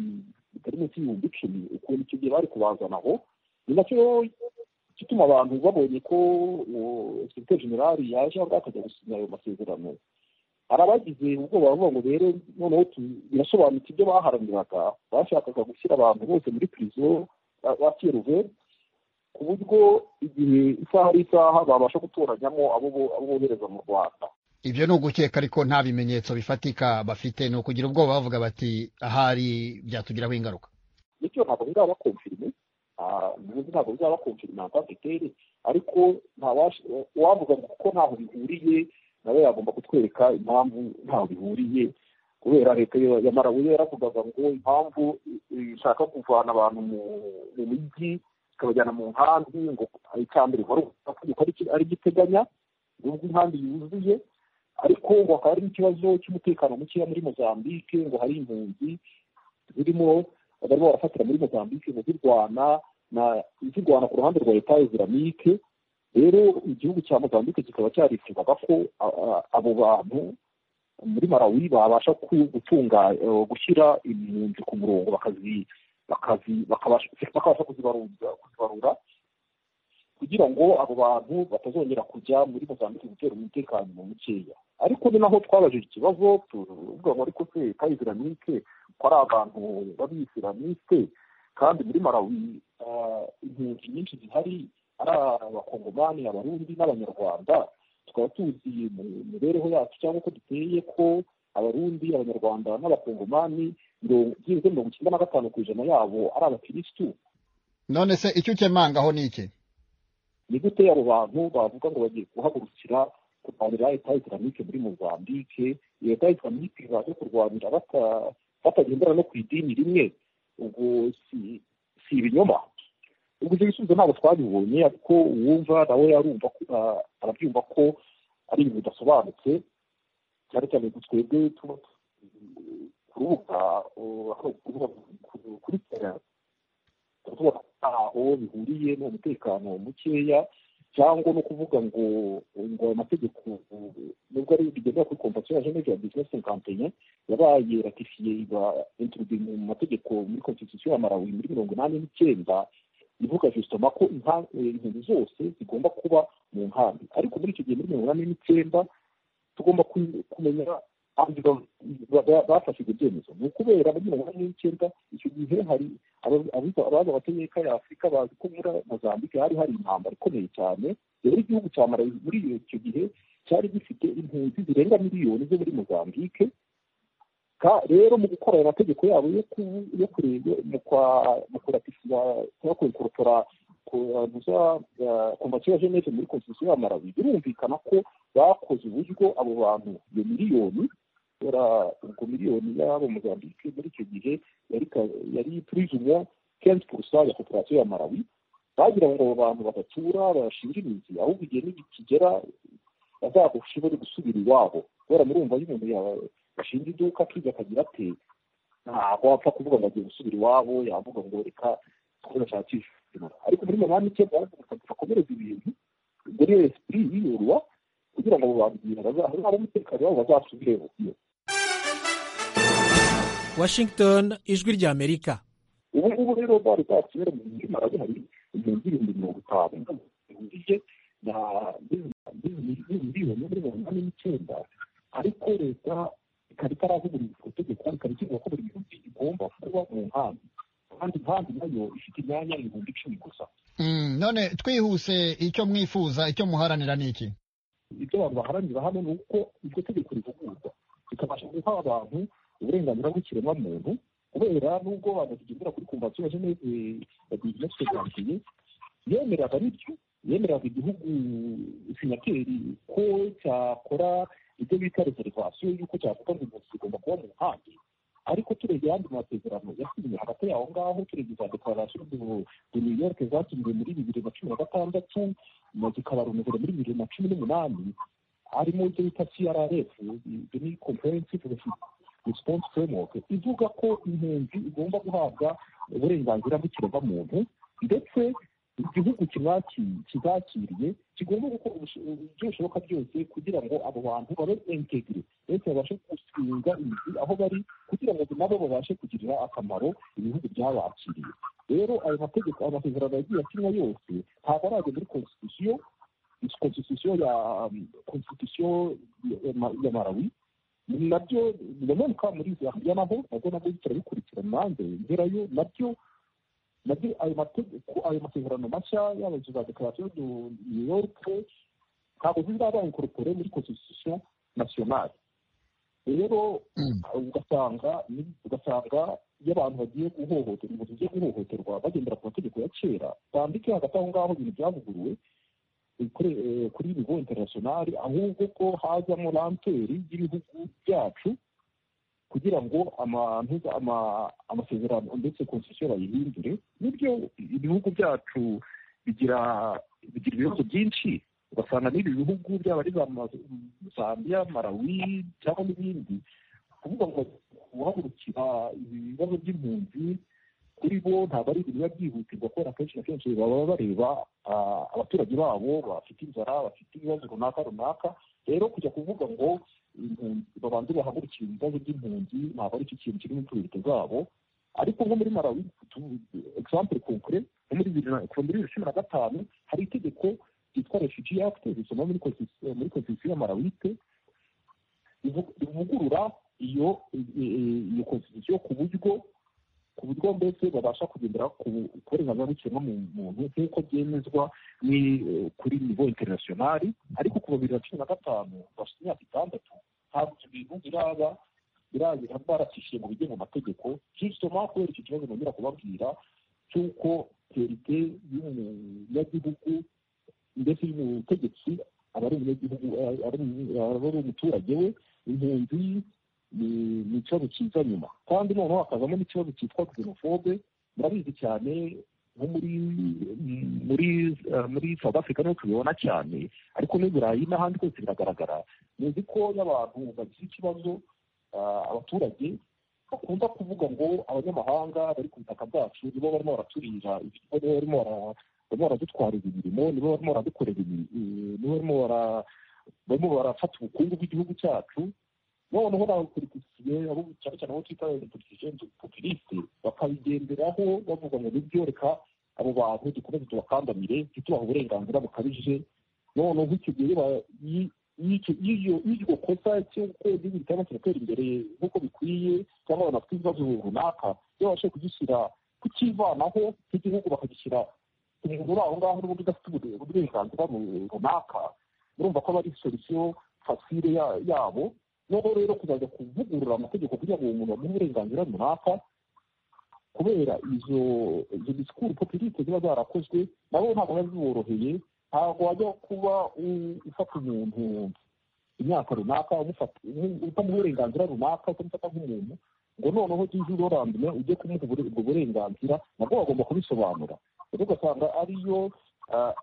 bitari munsi y'ibihumbi icumi ukuntu icyo gihe bari kubazana aho ni nacyo gituma abantu babonye ko sekiteri generali yaje aho akajya gusinya ayo masezerano hari abagize ubwoba bavuga ngo rero noneho tu- birasobanutse ibyo baharaniraga bashakaga gushyira abantu bose muri pirizo ba- ba seruve ku buryo igihe isaha ari isaha babasha gutoranyamo abo bo- abo bohereza mu rwanda ibyo ni ugukeka ariko nta bimenyetso bifatika bafite ni ukugira ubwoba bavuga bati ahari byatugiraho ingaruka bityo ntabwo bizaba konfirime ubundi ntabwo bizaba konfirime ampasiteri ariko ntawash- uwavuga ngo kuko ntaho bihuriye nawe yagomba kutwereka impamvu ntaho bihuriye kubera leta ya ya malawi yo yaravugaga ngo impamvu i- ishaka kuvana abantu mu mu mijyi ikabajyana mu nkambi ngo icya mbere wari amategeko ari giteganya nubwo inkambi yuzuye ariko ngo hakaba hari n'ikibazo cy'umutekano mukeya muri mozambike ngo hari impunzi zirimo barimo barafatira muri mozambike ngo zirwana na zirwana ku ruhande rwa leta islamique rero igihugu cya mozambike kikaba cyarifuzaga ko a- a- abo bantu muri malawi babasha ku- gutunga eh, gushyira impunzi ku murongo bakazi bakabasha kuzibarura kugira ngo abo bantu batazongera kujya muri mozambike gutera umutekano mukeya ariko ni naho twabajije ikibazo tuvuga ngo ariko se ka isiramike ko ari abantu b'abisiramike kandi muri marawi impunzi nyinshi zihari ari abakongomani abarundi n'abanyarwanda tukaba tuzi mu mibereho yacu cyangwa uko duteye ko abarundi abanyarwanda n'abakongomani byibuze mirongo icyenda na gatanu ku ijana yabo ari abakirisitu none se icyo ukemangaho ni iki ni gute abo bantu bavuga ngo bagiye guhagurukira kurwanira leta isiramike muri mozambike iyo leta isiramike baje kurwanira batagendera no ku idini rimwe ubwo si ibinyoma ubwo ibyo bisubizo ntabwo twabibonye ariko uwumva nawe yarumva arabyumva ko ari ibintu bidasobanutse cyane cyane twebwe tuba ku rubuga kuri terera tubona aho bihuriye n'umutekano mukeya cyangwa no kuvuga ngo ngo ayo mategeko nubwo ari bigendera kuri kompansiyo ya geneve ya bizinesi senkantenya yabaye ratifiye iba inturude mu mategeko muri konstitusiyo ya marawi muri mirongo inani n'icyenda ivuga jusitoma ko impunzi zose zigomba kuba mu nkambi ariko muri icyo gihe muri mirongo inani n'icyenda tugomba kumenya bafashe ibyo byemezo ni ukubera muri mirongo inani n'icyenda icyo gihe hari abaza amateka ya afurika bazi ko muri mozambike hari hari intambara ikomeye cyane rero igihugu cya marawi muri icyo gihe cyari gifite impunzi zirenga miliyoni zo muri mozambike rero mu gukora ayo mategeko yabo yo kureba mu kuratisiya cyangwa kurekorotora kompansiyo ya geneve muri konstitusiyo ya marawi birumvikana ko bakoze uburyo abo bantu iyo miliyoni ubwo miliyoni y'abo mozambike muri icyo gihe yari turizumwa kenshi purusa ya koperasiyo ya marawi bagira ngo abo bantu badatura bashinga imizi ahubwo igihe nikigera bazagushe bari gusubira iwabo kubera murumva iyo umuntu yashinga iduka akiga akagira ate ntabwo wapfa kuvuga ngo agiye gusubira iwabo yavuga ngo reka twashakisha ariko muri mabani cyo bakomereza ibintu ubwo rero esipiri yiyorwa kugira ngo abo bantu bazahore umutekano wabo bazasubire iyo washington ijwi rya amerika ubu ngubu rero bari bakera mu gihe marabi hari impunzi ibihumbi mirongo itanu bihugije na miliyoni muri mirongo inani n'icyenda ariko leta ikaba itaravugurura iryo tegeko ikaba ikivuga ko buri gihugu igomba kuba mu nkambi kandi nkambi nayo ifite imyanya ibihumbi icumi gusa none twihuse icyo mwifuza icyo muharanira ni iki ibyo abantu baharanira hano ni uko iryo tegeko rivugururwa rikabasha guha abantu uburenganzira bw'ikiremwamuntu kubera nubwo abantu tugendera kuri kompansiyo ya geneve ya bizinesi federasiyo yemeraga bityo yemeraga igihugu sinyateri ko cyakora ibyo bita reservasiyo y'uko cyavuga ngo umuntu kigomba kuba mu nkambi ariko turebye ayandi masezerano yasinye hagati yaho ngaho turebye za dekararasiyo de new york zakinwe muri bibiri na cumi na gatandatu zikabarumvira muri bibiri na cumi n'umunani harimo ibyo bita crf ibyo ni comprehensive response framework ivuga ko impunzi igomba guhabwa uburenganzira bw'ikiremwamuntu ndetse igihugu kizakiriye kigomba gukora ibyo bishoboka byose kugira ngo abo bantu babe entegire ndetse babashe gusiga imizi aho bari kugira ngo nabo babashe kugirira akamaro ibihugu byabakiriye rero ayo mategeko ayo masezerano yagiye asinywa yose ntabwo arajya muri konstitusiyo konstitusiyo ya konstitusiyo ya marawi nabyo biramanuka muri zambia naho nabwo nabwo turabikurikirana nanjye ngerayo nabyo nabyo ayo mategeko ayo masezerano mashya yaba za dekarasiyo do new york ntabwo zizaba inkorpore muri konstitusiyo nasiyonari rero ugasanga ugasanga iyo abantu bagiye guhohoterwa umuntu ugiye guhohoterwa bagendera ku mategeko ya kera bambike hagati aho ngaho ibintu byavuguruwe kuri nivo interinasiyonari ahubwo ko hazamo ranteri y'ibihugu byacu kugira ngo amasezerano ndetse konstitusiyo bayihindure n'ibyo ibihugu byacu bigira bigira ibibazo byinshi ugasanga n'ibi bihugu byaba ari zambia marawi cyangwa n'ibindi kuvuga ngo guhagurukira ibibazo by'impunzi kuri bo ntabwo ari ibintu biba byihutirwa kubera akenshi na kenshi baba bareba abaturage babo bafite inzara bafite ibibazo runaka runaka rero kujya kuvuga ngo babanze bahagurukira ibibazo by'impunzi ntabwo ari cyo kintu kiri mu tubirito zabo ariko nko muri marawi egisampure konkure nko muri bibiri cumi na gatanu hari itegeko ryitwa refugi akite risoma muri konstitusiyo ya marawite rivugurura iyo iyo konstitusiyo ku buryo ku buryo mbese babasha kugendera ku burenganzira bw'ikiremwamuntu nk'uko byemezwa kuri nivo interinasiyonari ariko ku bibiri na cumi na gatanu bafite imyaka itandatu ntabwo ibintu biraba biragira baracishiye mu bigenga amategeko justement kubera icyo kibazo nongera kubabwira cy'uko perite y'umunyagihugu ndetse y'umutegetsi aba ari umunyagihugu aba ari umuturage we impunzi ni ikibazo kiza nyuma kandi noneho hakazamo n'ikibazo cyitwa xenofobe murabizi cyane nko muri muri muri south africa niho tubibona cyane ariko n'i burayi n'ahandi hose biragaragara muzi ko y'abantu bagize ikibazo abaturage bakunda kuvuga ngo abanyamahanga bari ku butaka bwacu nibo barimo baraturira nibo barimo baradutwariza imirimo nibo barimo baradukorera nibo barimo barafata ubukungu bw'igihugu cyacu noneho n'abapolitisiye abo cyane cyane abo twita politisiye populiste bakabigenderaho bavuga ngo nibyo reka abo bantu dukomeze tubakandamire ntitubahe uburenganzira bukabije noneho icyo gihe y'iryo kosa cy'uko igihugu cyaba kiratera imbere nk'uko bikwiye cyangwa abantu bafite ibibazo runaka iyo babashije kugishyira kukivanaho nk'igihugu bakagishyira umuntu uri aho ngaho n'ubundi udafite uburenganzira runaka murumva ko aba ari solisiyo fasire yabo noneho rero kuzajya kuvugurura amategeko kugira ngo umuntu bamuhe uburenganzira runaka kubera izo izo disikuru popirite ziba zarakozwe nabo ntabwo biba biboroheye ntabwo wajya kuba ufata umuntu imyaka runaka utamuha uburenganzira runaka utamufata nk'umuntu ngo noneho ujye urorambira ujye kumuha ubwo burenganzira nabwo bagomba kubisobanura rero ugasanga ariyo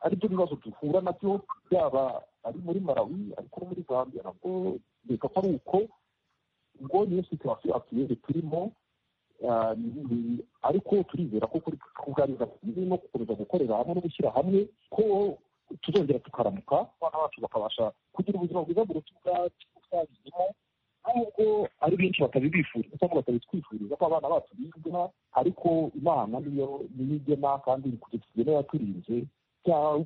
aribyo bibazo duhura nabyo byaba ari muri marawi ariko no muri zambia nabwo reka ko ari uko ngo niyo situwasiyo atuyere turimo ariko turizera ko kuri kuganiriza no gukomeza gukorera hamwe no gushyira hamwe ko tuzongera tukaramuka abana bacu bakabasha kugira ubuzima bwiza buruta ubwacu twabizemo nubwo ari benshi batabibifuriza cyangwa batabitwifuriza ko abana bacu bizwa ariko imana niyo niyo igena kandi kugeza yaturinze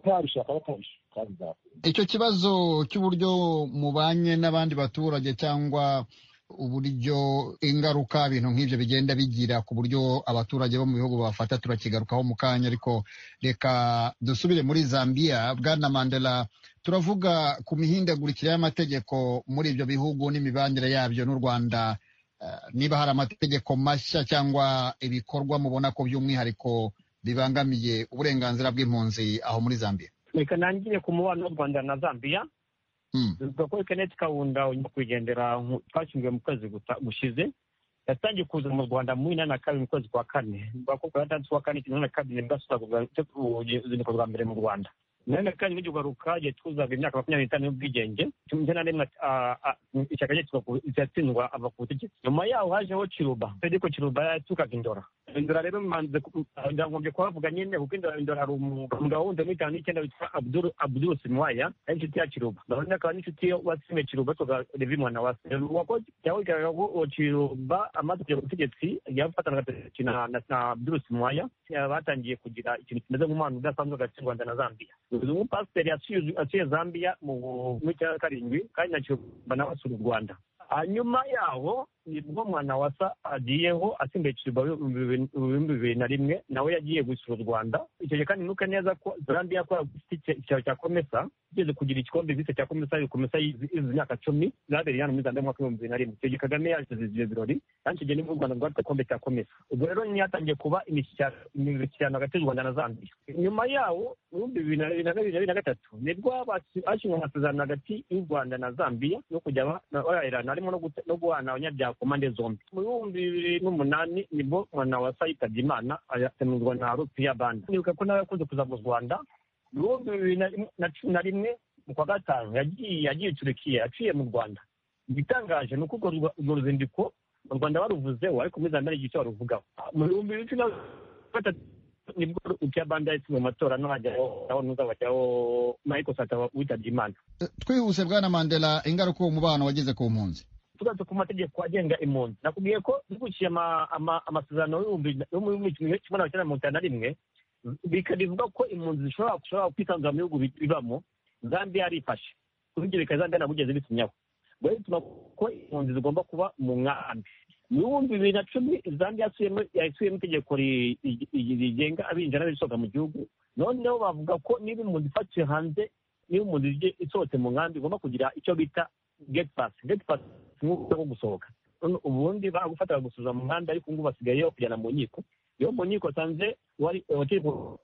byabishaka batabishaka bizakora icyo kibazo cy'uburyo mubanye n'abandi baturage cyangwa uburyo ingaruka ibintu nk'ibyo bigenda bigira ku buryo abaturage bo mu bihugu bafata turakigarukaho mu kanya ariko reka dusubire muri zambia bwana mandela turavuga ku mihindagurikire y'amategeko muri ibyo bihugu n'imibanire yabyo n'u rwanda niba hari amategeko mashya cyangwa ibikorwa mubona ko by'umwihariko bibangamiye uburenganzira bw'impunzi aho muri zambia reka nangire ku mubano w'u rwanda na zambia bivuga ko kenneth kawunda nyakwigendera twashyinguye mu kwezi gushize yatangiye kuza mu rwanda mu inani na kabiri mu kwezi kwa kane bivuga ko ku gatandatu kwa kane ikintu na kabiri nibwo asuza bwa mbere mu rwanda nayo na kandi n'igihe ugaruka igihe twuzaga imyaka makumyabiri n'itanu y'ubwigenge cumi n'icyenda n'imwe ishyaka rye kiratsindwa ava ku butegetsi nyuma yaho hajeho kiruba federico kiruba yatukaga indora indora rero ndagombye kuhavuga nyine kuko indora indora hari umugabo wundi muri itanu n'icyenda witwa abduru abduru simwaya ari inshuti ya kiruba ndabona akaba n'inshuti wasime kiruba tuga revi mwana wase yaho bigaragara ko kiruba amaze kugera ku butegetsi yafatanaga perezida na na abduru simwaya batangiye kugira ikintu kimeze nk'umwana udasanzwe hagati y'u rwanda na zambiya uyu mupasiteri yasuye zambia mu cya karindwi kandi na kiruba nawe asura u rwanda hanyuma yaho nibwo mwana wasa agiyeho asimbuye kiruba mu bihumbi bibiri na rimwe nawe yagiye gusura u rwanda icyo gihe kandi nuka neza ko zambia yakora icyaro cya komesa igeze kugira igikombe bise cya komesa bikomesa izi myaka cumi zabereye hano muri zambia mu mwaka w'ibihumbi bibiri na rimwe icyo gihe kagame yashyize ibyo birori kandi icyo gihe nibwo u rwanda rwari igikombe cya komesa ubwo rero niyo hatangiye kuba imishyikirano hagati y'u rwanda na zambia nyuma yawo mu bihumbi bibiri na bibiri na bibiri na gatatu nibwo hashyizwe amasezerano hagati y'u rwanda na zambia no kujya barahirana harimo no guhana abanyabyaha ku mpande zombi mu bihumbi bibiri n'umunani nibwo mwana wasa yitabye imana ayatemurwa na rupiya banda nibuka ko nawe yakunze kuza mu rwanda mu bihumbi bibiri na cumi na rimwe mu kwa gatanu yagiye yagiye turikiya yaciye mu rwanda igitangaje ni uko urwo ruzinduko u rwanda baruvuzeho ariko muri zambia n'igice baruvugaho mu bihumbi bibiri na gatatu nibwo icyabanda yatsinzwe mu matora no hajyaho ntuzabajyaho michael sata witabye imana twihuse bwana mandela ingaruka uwo mubano wageze ku mpunzi tugarutse ku mategeko agenga impunzi nakubwiye ko dukurikiye amasezerano y'ibihumbi kimwe magana cyenda mirongo itanu na rimwe bivuga ko impunzi zishobora kwisanzura mu bihugu bibamo zambiya yarifashe kubigereka zambiya ntabwo ugeze bitumyaho ubwo bituma ko impunzi zigomba kuba mu nkambi mu bihumbi bibiri na cumi zambiya yasuyemo itegeko rigenga abinjira n'abisohoka mu gihugu noneho bavuga ko niba impunzi ifatiwe hanze niba impunzi isohotse mu nkambi igomba kugira icyo bita geti pasi geti pasi ni uburyo bwo gusohoka ubundi baragufata bagusuzuma mu nkambi ariko ngubu basigaye kujyana mu nkiko iyo mu nkiko wasanze wari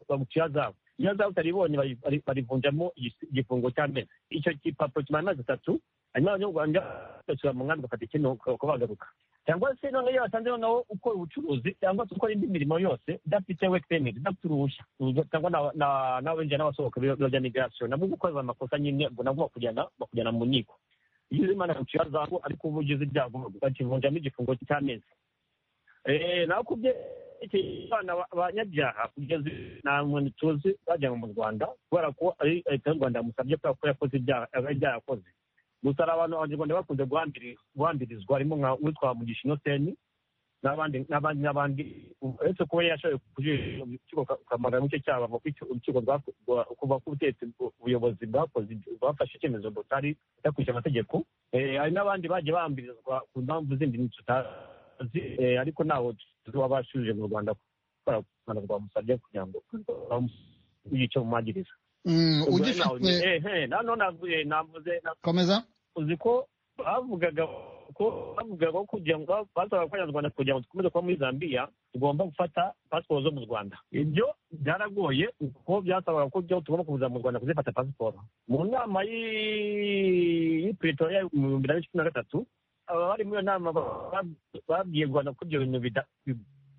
baguciye azawe iyo azawe utaribonye barivunjamo igifungo cy'amezi icyo gipapuro kimara amezi atatu hanyuma abanyarwanda bagasura mu nkambi bagafata ikintu uko bagaruka cyangwa se noneho iyo wasanze noneho ukora ubucuruzi cyangwa se ukora indi mirimo yose udafite weke pementi udafite uruhushya cyangwa n'abinjira n'abasohoka biro bya migirasiyo nabwo gukoza amakosa nyine nabwo bakujyana mu nkiko iyo uzi imana yaguciye azawe ariko uba ugize ibyago bakivunjamo igifungo cy'amezi nakubye abana banyabyaha kugeza nta muntu tuzi bajyanwe mu rwanda kubera ko ari leta y'u rwanda yamusabye kubera ko yakoze ibyaha yakoze gusa hari abantu abanyarwanda bakunze guhambirizwa harimo nka uwitwa mugisha inoseni n'abandi n'abandi n'abandi uretse kuba yashoboye kujurira urukiko ukamara mu cyo cyabo urukiko kuva ku butegetsi ubuyobozi bwakoze bwafashe icyemezo butari budakurikije amategeko hari n'abandi bagiye bahambirizwa ku mpamvu zindi tutazi ariko ntawe tuba bashubije mu rwanda kubera ko u rwanda rwamusabye kugira ngo yice mu magiriza komeza uzi ko bavugaga ko bavugaga ko kugira ngo basaba ko abanyarwanda kugira ngo dukomeze kuba muri zambia tugomba gufata pasiporo zo mu rwanda ibyo byaragoye kuko byasabaga ko byo tugomba kuza mu rwanda kuzifata pasiporo mu nama y'iperitoria mu bihumbi na cumi na gatatu abari muri iyo nama babwiye rwanda ko ibyo bintu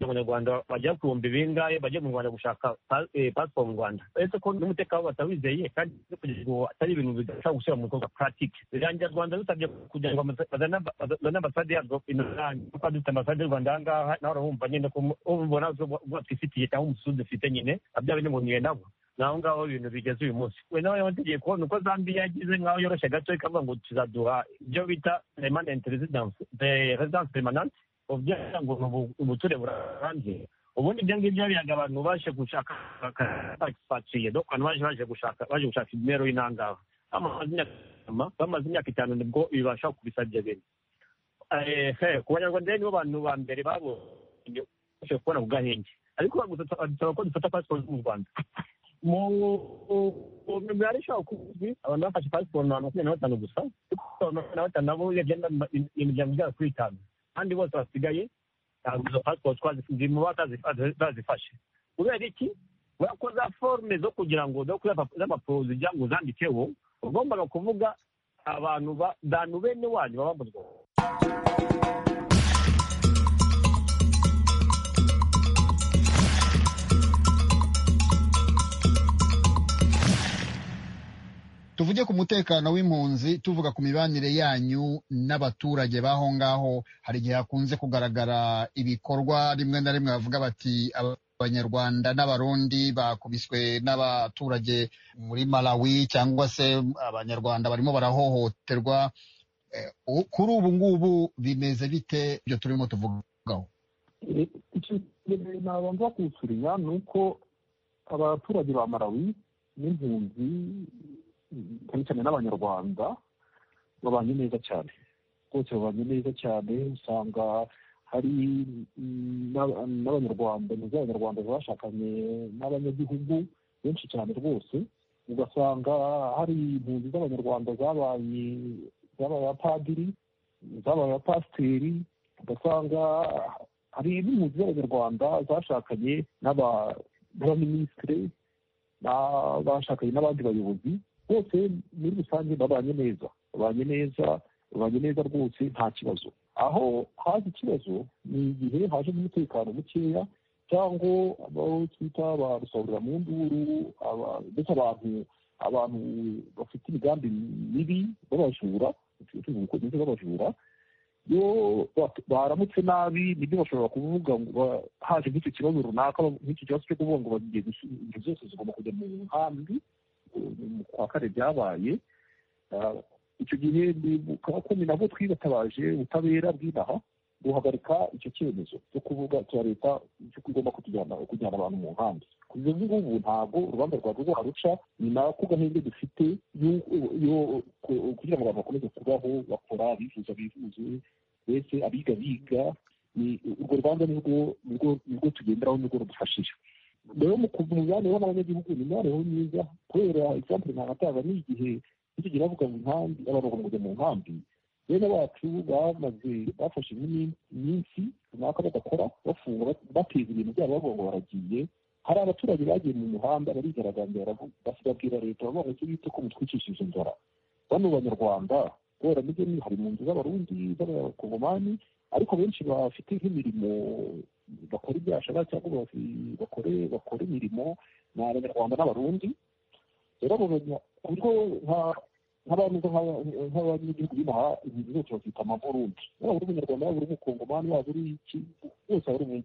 abanyarwanda bagera ku bihumbi bingahe bajya mu rwanda gushaka pasiporo mu rwanda uretse ko n'umutekano batawizeye kandi kugira ngo atari ibintu bidashobora gushyira mu bikorwa puratike birangira rwanda dusabye kugira ngo bazane ambasade yarwo inoranje kuko dufite ambasade y'u rwanda aha ngaha nawe urabumva nyine ko ubona ubwo twifitiye cyangwa umusuzi dufite nyine abya binemuhuye nabo naho ngaho ibintu bigeze uyu munsi we nawe yabategeye kubona uko zambiya yagize nkaho yoroshye gato ikavuga ngo tuzaduha ibyo bita permanent residence the residence permanent kugira ngo ubuture burambye ubundi ibyo ngibyo biyaga abantu baje gushaka bagifatiye dore abantu baje baje gushaka baje gushaka imibereho y'intangaha bamaze imyaka itanu nibwo bibasha kubisabye bene ku banyarwanda nibo bantu ba mbere babonye kubona ku gahenge ariko bagusaba ko dufata pasiporo mu rwanda mu mibare ishobora kuzwi abantu bafashe pasiporo ni abantu makumyabiri na batanu gusa ariko abantu makumyabiri na batanu nabo bagenda imiryango igera kuri itanu kandi bose basigaye ntabwo izo pasiporo zirimo batazifashe kubera iki kubera ko za forume zo kugira ngo z'amapuro zijya ngo uzandikeho ugombaga kuvuga abantu bantu bene wanyu baba mu rwanda tuvuge ku mutekano w'impunzi tuvuga ku mibanire yanyu n'abaturage b'aho ngaho hari igihe hakunze kugaragara ibikorwa rimwe na rimwe bavuga bati abanyarwanda n'abarundi bakubiswe n'abaturage muri malawi cyangwa se abanyarwanda barimo barahohoterwa kuri ubu ngubu bimeze bite ibyo turimo tuvugaho nabanza kuwusuriya ni uko abaturage ba malawi n'impunzi cyane cyane n'abanyarwanda babanye neza cyane rwose babanye neza cyane usanga hari n'abanyarwanda z'abanyarwanda bashakanye n'abanyagihugu benshi cyane rwose ugasanga hari impunzi z'abanyarwanda zabaye zabaye abapadiri zabaye abapasiteri ugasanga hari n'impunzi z'abanyarwanda zashakanye n'abaminisitire bashakanye n'abandi bayobozi bose muri rusange babanye neza babanye neza babanye neza rwose nta kibazo aho haje ikibazo ni igihe haje n'umutekano mukeya cyangwa abo twita ba rusahurira mu nduru ndetse abantu abantu bafite imigambi mibi b'abajura tuzi ko bimeze b'abajura iyo baramutse nabi nibyo bashobora kuvuga ngo haje nk'icyo kibazo runaka nk'icyo kibazo cyo kuvuga ngo bagiye ibintu byose zigomba kujya mu nkambi kwa kane byabaye icyo gihe abakomeye nabo twibatabaje ubutabera bw'inaha guhagarika icyo cyemezo cyo kuvuga cya leta cy'uko igomba kujyana abantu mu nkambi kugeza ubu ngubu ntabwo urubanza rwa rwaruca ni nako gahunda dufite kugira ngo abantu bakomeze kubaho bakora bifuza bifuze mbese abiga biga urwo rubanza nirwo tugenderaho nirwo rudufashije rero mu mibanire n'abanyagihugu ni imibanire myiza kubera egisampure ntagatanga n'igihe nicyo bavuga mu nkambi abantu bagomba kujya mu nkambi bene bacu bamaze bafashe iminsi runaka badakora bafunga bateza ibintu byabo bavuga ngo baragiye hari abaturage bagiye mu muhanda barigaragambira bakabwira leta bavuga ngo bite ko mutwikishije inzara bano banyarwanda kubera nibyo hari mu nzu z'abarundi z'abakongomani ariko benshi bafite nk'imirimo bakora ibyashara cyangwa bakore bakora imirimo ni abanyarwanda n'abarundi rero ku buryo nk'abantu nk'abanyagihugu binaha ibintu byose bafite amaburundi waba uri umunyarwanda waba uri umukongomani waba uri iki bose waba uri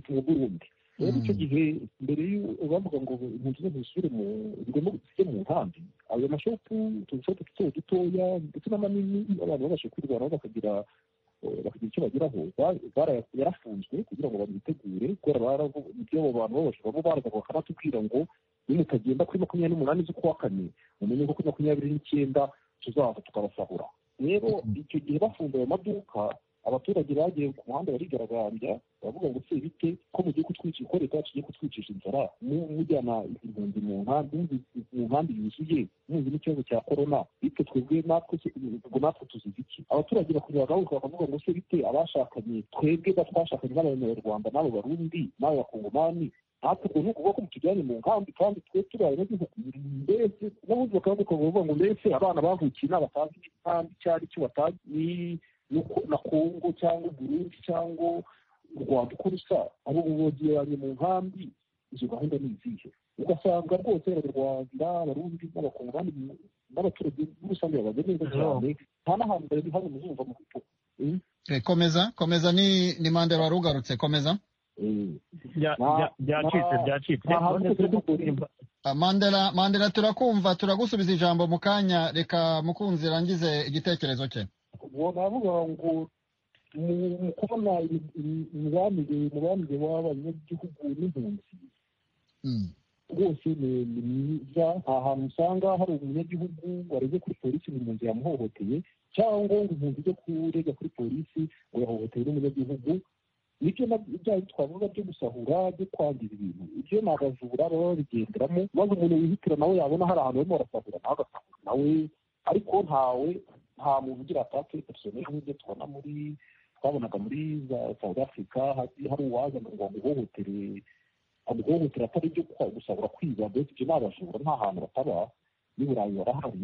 umuburundi rero icyo gihe mbere bavuga ngo impunzi zose zisubire mu zigomba zijye mu nkambi ayo mashopu udushopu duto dutoya ndetse n'amanini abantu babasha kwirwanaho bakagira bakagira icyo bageraho yarafunzwe kugira ngo babitegure kubera ibyo abo bantu bose baba baraza bakanatubwira ngo nimutagenda kuri makumyabiri n'umunani z'ukwa kane mumenye ko kuri makumyabiri n'icyenda tuzaza tukabasahura rero icyo gihe bafunze ayo maduka abaturage bagiye ku muhanda barigaragambya baravuga ngo se bite ko mugiye kutwica ko leta yacu igiye kutwicisha inzara mujyana impunzi mu nkambi mu nkambi yuzuye muzi n'ikibazo cya korona bitwe twebwe natwe ngo natwe tuzize iki abaturage bakomeza bagahuka bakavuga ngo se bite abashakanye twebwe twashakanye n'abanyarwanda n'abo barundi n'abo bakongomani natwe ubwo ni ukuvuga ko mutujyanye mu nkambi kandi twe tubaye n'igihugu mbese n'abundi bakavuga ngo mbese abana bavukiye n'abatazi n'igitambi icyo ari cyo batazi na kongo cyangwa burundi cyangwa u rwanda uko rusa abo bogiranye mu nkambi izo gahunda ni izihe ugasanga rwose abanyarwanda abarundi n'abakongomani n'abaturage muri rusange babaze neza cyane nta n'ahantu bari hano muzumva mu kuko komeza komeza ni ni mandela wari ugarutse komeza byacitse byacitse mandela mandela turakumva turagusubiza ijambo mu kanya reka mukunzi rangize igitekerezo cye uwo navuga ngo mu kubona imibanire umubanire w'abanyagihugu n'impunzi rwose ni mwiza nta hantu usanga hari umunyagihugu wareze kuri polisi mu mpunzi yamuhohoteye cyangwa ngo impunzi ijye kurega kuri polisi ngo yahohotewe n'umunyagihugu nibyo byayo twavuga byo gusahura byo kwangiza ibintu ibyo ni abajura baba babigenderamo maze umuntu wihitira nawe yabona hari ahantu barimo barasahura nawe agasahura nawe ariko ntawe nta muntu ugira atake egisiyoneri nk'ibyo tubona muri twabonaga muri za south africa hari uwaza ngo amuhohotere amuhohotere atari ibyo gusabura kwiba mbese ibyo ni abajura nta hantu bataba n'i burayi barahari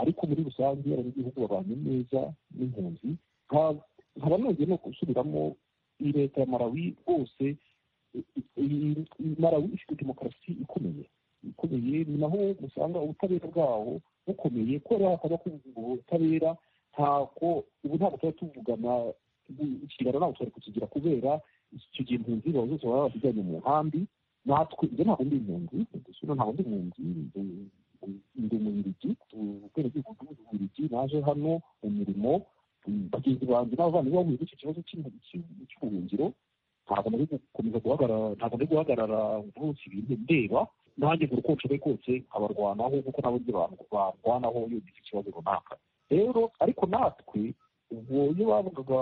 ariko muri rusange abanyagihugu babanye neza n'impunzi nkaba nongeye no gusubiramo iyi leta ya marawi rwose marawi ifite demokarasi ikomeye ikomeye ni naho usanga ubutabera bwawo bukomeye kubera hakaba kuvuga ubutabera ntabwo ubu ntabwo tuba tuvugana ikiganiro ntabwo twari kukigira kubera icyo gihe impunzi bawe zose baba basijyanye mu nkambi natwe ibyo ntabwo ndi impunzi dusubira ntabwo ndi impunzi ndi umubirigi kubera igihugu cy'umubirigi naje hano mu mirimo bagenzi banjye n'abavandimwe bahuye n'icyo kibazo cy'ubuhungiro ntabwo nari gukomeza guhagarara ntabwo nari guhagarara rwose ibintu ndeba nanjye ngo uko nshoboye kose nkabarwanaho kuko nabo nzi abantu barwanaho iyo ugize ikibazo runaka rero ariko natwe ubwo iyo bavugaga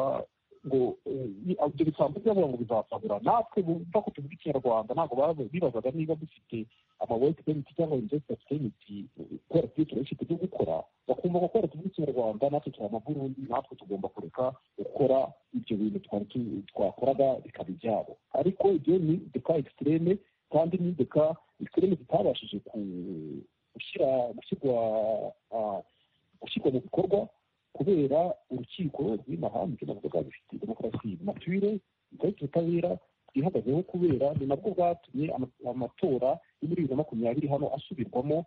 ngo ibyo bisambu byavuga ngo bizasabura natwe bumva ko tuvuga ikinyarwanda ntabwo bibazaga niba dufite amawete peniti cyangwa investment peniti kubera ko tuba dufite ibyo gukora bakumva ko kubera tuvuga ikinyarwanda natwe turi amaburundi natwe tugomba kureka gukora ibyo bintu twakoraga bikaba ibyabo ariko ibyo ni deka ekisiteme kandi ni deka ikirere zitabashije gushyira gushyirwa gushyirwa mu bikorwa kubera urukiko rw'inaha nibyo navuga rufite demokarasi mature rufite ubutabera bwihagazeho kubera ni nabwo bwatumye amatora yo muri bibiri na makumyabiri hano asubirwamo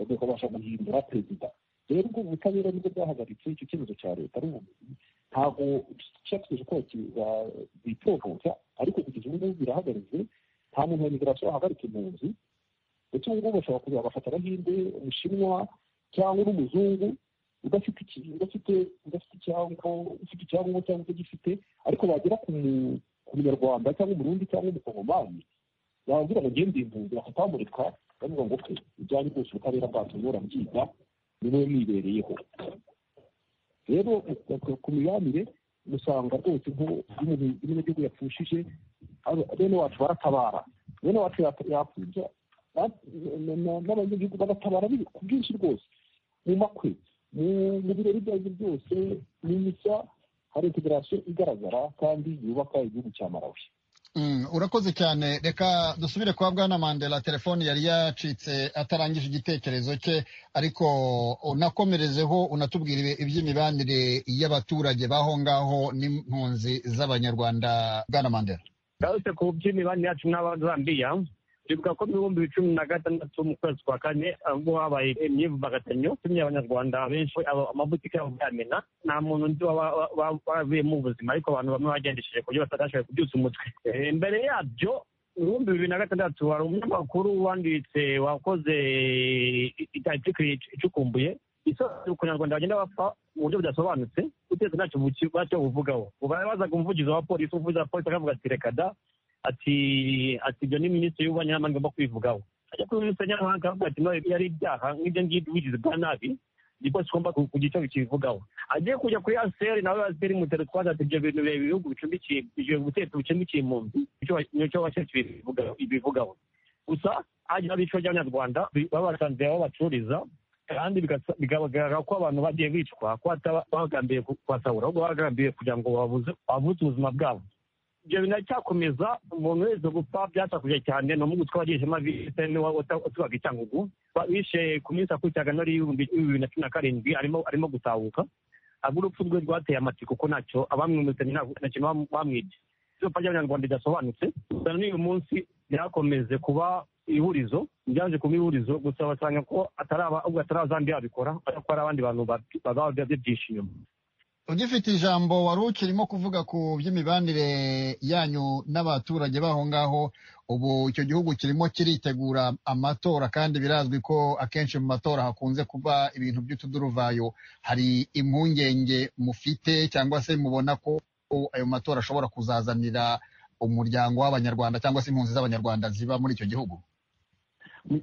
bakabasha guhindura perezida rero ubwo butabera nibwo bwahagaritse icyo cyemezo cya leta ari ubumenyi ntabwo cyategereje ko bitohoza ariko kugeza ubu ngubu birahagaritse nta muntu wa migirasiyo wahagarika impunzi ndetse ubu ngubu bashobora kuzabafata abahinde umushinwa cyangwa n'umuzungu udafite udafite udafite icyangombwa ufite icyangombwa cyangwa utagifite ariko bagera ku munyarwanda cyangwa umurundi cyangwa umukongomani bagira bagende impunzi bakatamurika bavuga ngo pe ibyanyu rwose ubutabera bwacu murabyiga ni wowe mwibereyeho rero ku mibanire usanga rwose nk'umunyagihugu yapfushije bene wacu baratabara bene wacu yapfubya n'abanyagihugu bagatabara ku bwinshi rwose mu makwe mu birori ibyo ari byo byose ni mishya hari integarasiyo igaragara kandi yubaka igihugu cya marawi urakoze cyane reka dusubire kwa bwana mandela telefone yari yacitse atarangije igitekerezo cye ariko unakomerezeho unatubwira iby'imibanire y'abaturage b'aho ngaho n'impunzi z'abanyarwanda bwana mandela byarutse ku by'imibanire yacu n'abazambiya twibuka ko mu bihumbi bicumi na gatandatu mu kwezi kwa kane ubwo habaye imyivumbagatanyo tumye abanyarwanda benshi amabutike yabo bayamena nta muntu undi wavuyemo ubuzima ariko abantu bamwe bagendesheje ku buryo batashoboye kubyutsa umutwe mbere yabyo mu bihumbi bibiri na gatandatu hari umunyamakuru wanditse wakoze itariki icukumbuye isobanura ukuntu abanyarwanda bagenda bapfa mu buryo budasobanutse utetse ntacyo bacyo buvugaho bazaga umuvugizi wa polisi umuvugizi wa polisi akavuga ati reka da ati ati ibyo ni minisitiri y'ububanyi n'amahanga igomba kubivugaho ajya kuri minisitiri y'amahanga akavuga ati nawe yari ibyaha nk'ibyo ngibyo ubugizi bwa nabi nibwo tugomba kugira icyo bikivugaho agiye kujya kuri aseri nawe aseri mutero twaza ati ibyo bintu bireba ibihugu bicumbikiye ibyo butegetsi bucumbikiye impunzi nicyo bashatse bivugaho gusa hagiye haba icyo ry'abanyarwanda baba basanze aho bacururiza kandi bikagaragara ko abantu bagiye bicwa ko bagambiriye kubasahura ahubwo bagambiriye kugira ngo babuze ubuzima bwabo ibyo bintu biracyakomeza umuntu wese gupfa byasakuje cyane ni umugutwe wagiye ishema bise niwe utubaga icyangugu bishe ku minsi akurikiraga nari y'ibihumbi bibiri na cumi na karindwi arimo arimo gutahuka ahubwo urupfu rwe rwateye amatsiko ko ntacyo abamwimutanye nta kintu bamwibye izuba ry'abanyarwanda ridasobanutse gusa n'uyu munsi ryakomeze kuba ihurizo ryaje kuba ihurizo gusa basanga ko ataraba ubwo atarazandi yabikora kubera ko hari abandi bantu baba babyishe inyuma ugifite ijambo wari ukirimo kuvuga ku by'imibanire yanyu n'abaturage b'aho ngaho ubu icyo gihugu kirimo kiritegura amatora kandi birazwi ko akenshi mu matora hakunze kuba ibintu by'utuduruvayo hari impungenge mufite cyangwa se mubona ko ayo matora ashobora kuzazanira umuryango w'abanyarwanda cyangwa se impunzi z'abanyarwanda ziba muri icyo gihugu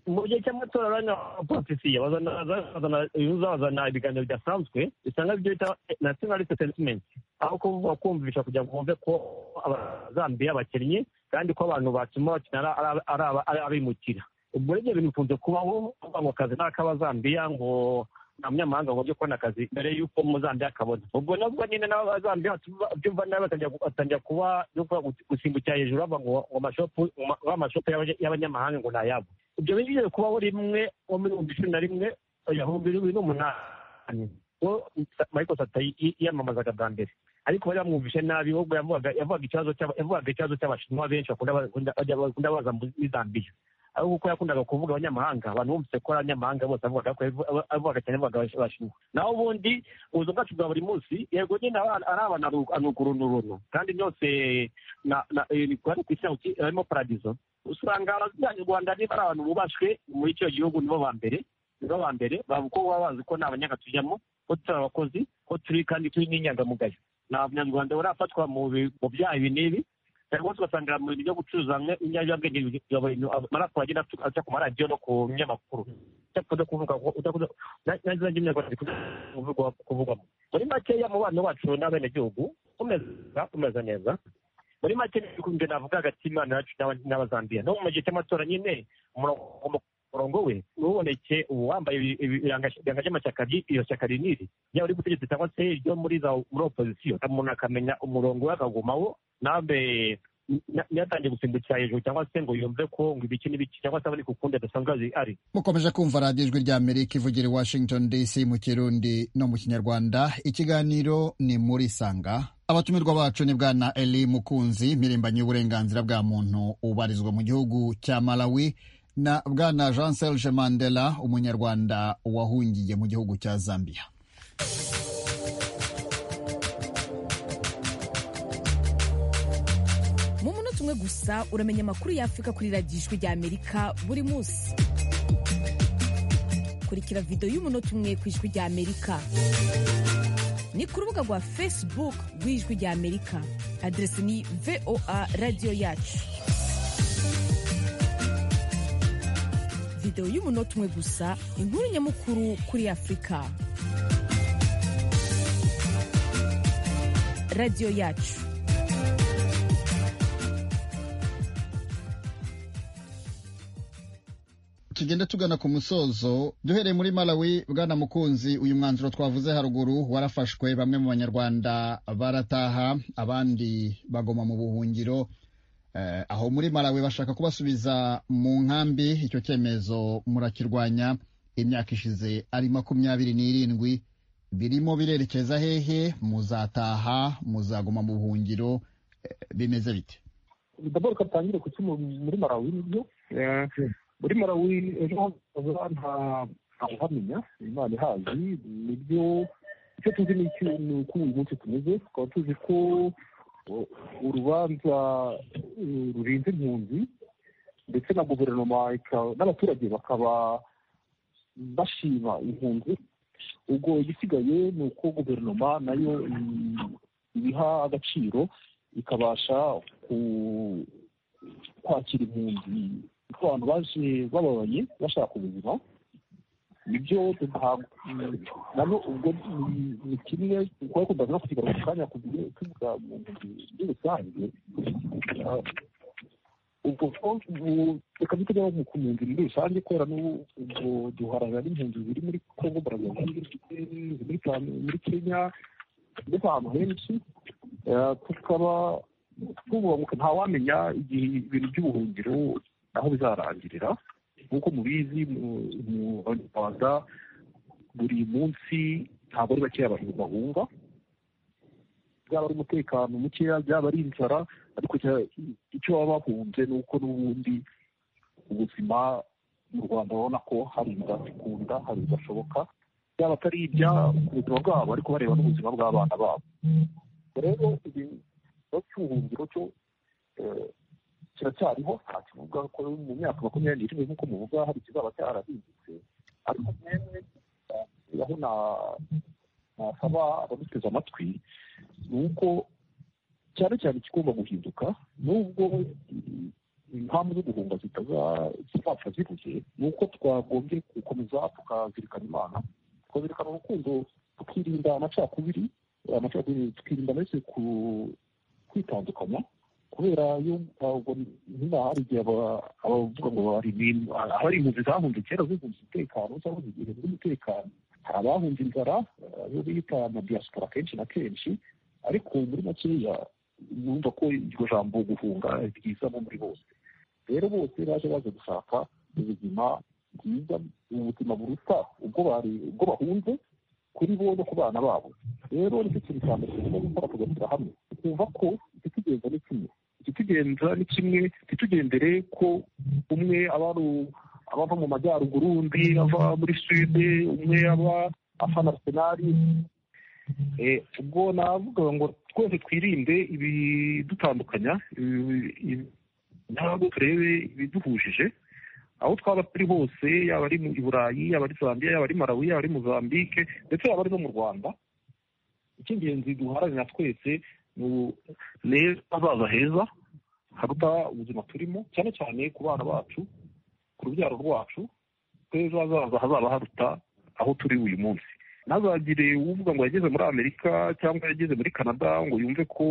mu gihe cy'amatora abanya politisiye bazana ibiganiro bidasanzwe bisanga ibyo bita nationalist sentiment aho kuvuga kumvisha kugira ngo bumve ko abazambiya bakinnye kandi ko abantu batuma bakina ari abimukira ubwo ibyo bintu bikunze kubaho kuvuga ngo akazi ni ak'abazambiya ngo nta munyamahanga ngo ajye kubona akazi mbere y'uko umuzambiya akabona ubwo nabwo nyine n'abazambiya babyumva nabi batangira kuba gusimbukira hejuru bava ngo amashopu y'abanyamahanga ngo ni ayabo ibyo bigiye kubaho rimwe nko muri ibihumbi cumi na rimwe ibihumbi bibiri n'umunani ubwo michael sata yiyamamazaga bwa mbere ariko bari bamwumvishe nabi ubwo yavugaga ikibazo cy'abashinwa benshi bakunda baza muri zambiya aho kuko yakundaga kuvuga abanyamahanga abantu bumvise ko ari abanyamahanga bose avugaga ko avugaga cyane avugaga abashinwa naho ubundi ubuzima bwacu bwa buri munsi yego nyine ari abantu anukurunurunu kandi byose kuba ku isi harimo paradizo usanga abanyarwanda niba ari abantu bubashwe muri icyo gihugu nibo ba mbere nibo ba mbere kuko baba bazi ko nta banyaga tujyamo ko turi abakozi ko turi kandi turi n'inyangamugayo nta munyarwanda barafatwa mu byaha ibi n'ibi cyangwa se ugasanga mu bintu byo gucuruza ibinyabiziga bya buri marapu agenda aca ku maradiyo no ku binyamakuru udakunze kuvuga n'izina ry'imyaka kuvugwamo muri makeya mu bana bacu n'abenegihugu kumeza neza muri make n'ibikumbi navuga hagati y'imana yacu n'abazambiya no mu gihe cy'amatora nyine umurongo we ntuboneke uwambaye ibirango by'amashyaka iryo shyaka riniri yaba uri gutegetsi cyangwa se iryo muri za muri opozisiyo umuntu akamenya umurongo we akagumaho nabe ntiyatangiye gusimbukira hejuru cyangwa se ngo yumve ko ngo ibiki n'ibiki cyangwa se abone ku kundi adasanzwe ari mukomeje kumva radiyo ijwi rya amerika ivugira i washington dc mu kirundi no mu kinyarwanda ikiganiro ni muri sanga abatumirwa bacu ni bwana eli mukunzi mpirimbanyi y'uburenganzira bwa muntu ubarizwa mu gihugu cya malawi na bwana jean serge mandela umunyarwanda wahungiye mu gihugu cya zambia mu munota umwe gusa uramenya amakuru y'afurika kuri radiyo ijwi rya amerika buri munsi kurikira video y'umunota umwe ku ijwi rya amerika ni ku rubuga rwa facebook rw'ijwi rya amerika adresi ni voa radiyo yacu video y'umunota umwe gusa inkuru nyamukuru kuri afurika radiyo yacu tugenda tugana ku musozo duhereye muri malawi bwana mukunzi uyu mwanzuro twavuze haruguru warafashwe bamwe mu banyarwanda barataha abandi bagoma mu buhungiro eh, aho muri malawi bashaka kubasubiza mu nkambi icyo cyemezo murakirwanya imyaka ishize ari makumyabiri n'irindwi birimo birerekeza hehe muzataha muzaguma mu buhungiro eh, bimeze bite ndabona ko atangire ku cyuma muri marawi nibyo muri marawi ejo hazaza nta uhamenya imana ihazi nibyo icyo tuzi ni uko uyu munsi tumeze tukaba tuzi ko urubanza rurinze impunzi ndetse na guverinoma n'abaturage bakaba bashima impunzi ubwo igisigaye ni uko guverinoma nayo ibiha agaciro ikabasha kwakira impunzi abantu baje bababaye bashaka ubuzima nibyo nabwo ubwo ni kimwe kubera ko ndabona kukigaruka mu kanya tuvuga muri rusange ubwo reka dutajya ku mpunzi muri rusange kubera n'ubwo duharana n'impunzi ziri muri kongo brazaville muri kenya ndetse ahantu henshi tukaba tububamuka ntawamenya igihe ibintu by'ubuhungiro aho bizarangirira nk'uko mubizi mu rwanda buri munsi ntabwo ari bakeya abantu bahunga byaba ari umutekano mukeya byaba ari inzara ariko icyo baba bahunze ni uko n'ubundi ubuzima mu rwanda babona ko hari ibidakunda hari ibidashoboka byaba atari ibya ku buzima bwabo ariko bareba n'ubuzima bw'abana babo rero ikibazo cy'ubuhungiro cyo kiracyariho nta kivuga ko mu myaka makumyabiri n'irindwi nk'uko muvuga hari ikizaba cyarahindutse ariko mwene aho nasaba abaduteze amatwi ni uko cyane cyane ikigomba guhinduka nubwo impamvu zo guhunga zitazapfa zibuze ni uko twagombye gukomeza tukazirikana imana tukazirikana urukundo tukirinda amacakubiri amacakubiri tukirinda ndetse kwitandukanya kubera iyo niba hari igihe abavuga ngo abari impunzi zahunze kera zihunze umutekano cyangwa zigihe z'umutekano hari abahunze inzara ayo bita amadiaspora kenshi na kenshi ariko muri makeya numva ko iryo jambo guhunga ryizamo muri bose rero bose baje baje gushaka ubuzima bwiza ubuzima buruta ubwo bari ubwo bahunze kuri bo no ku bana babo rero nicyo kintu cya mbere tugomba gukora tugashyira hamwe twumva ko ikitugenza ni kimwe ikitugenza ni kimwe ntitugendere ko umwe aba abava mu majyaruguru undi ava muri suwede umwe aba afana arsenali ubwo navuga ngo twese twirinde ibidutandukanya ntabwo turebe ibiduhujije aho twaba turi hose yaba ari i burayi yaba ari zambia yaba ari malawi yaba ari mozambique ndetse yaba ari no mu rwanda icy'ingenzi duharanira twese ni hazaza heza haruta ubuzima turimo cyane cyane ku bana bacu ku rubyaro rwacu tw'ejo hazaza hazaba haruta aho turi uyu munsi ntazagire uvuga ngo yageze muri amerika cyangwa yageze muri canada ngo yumve ko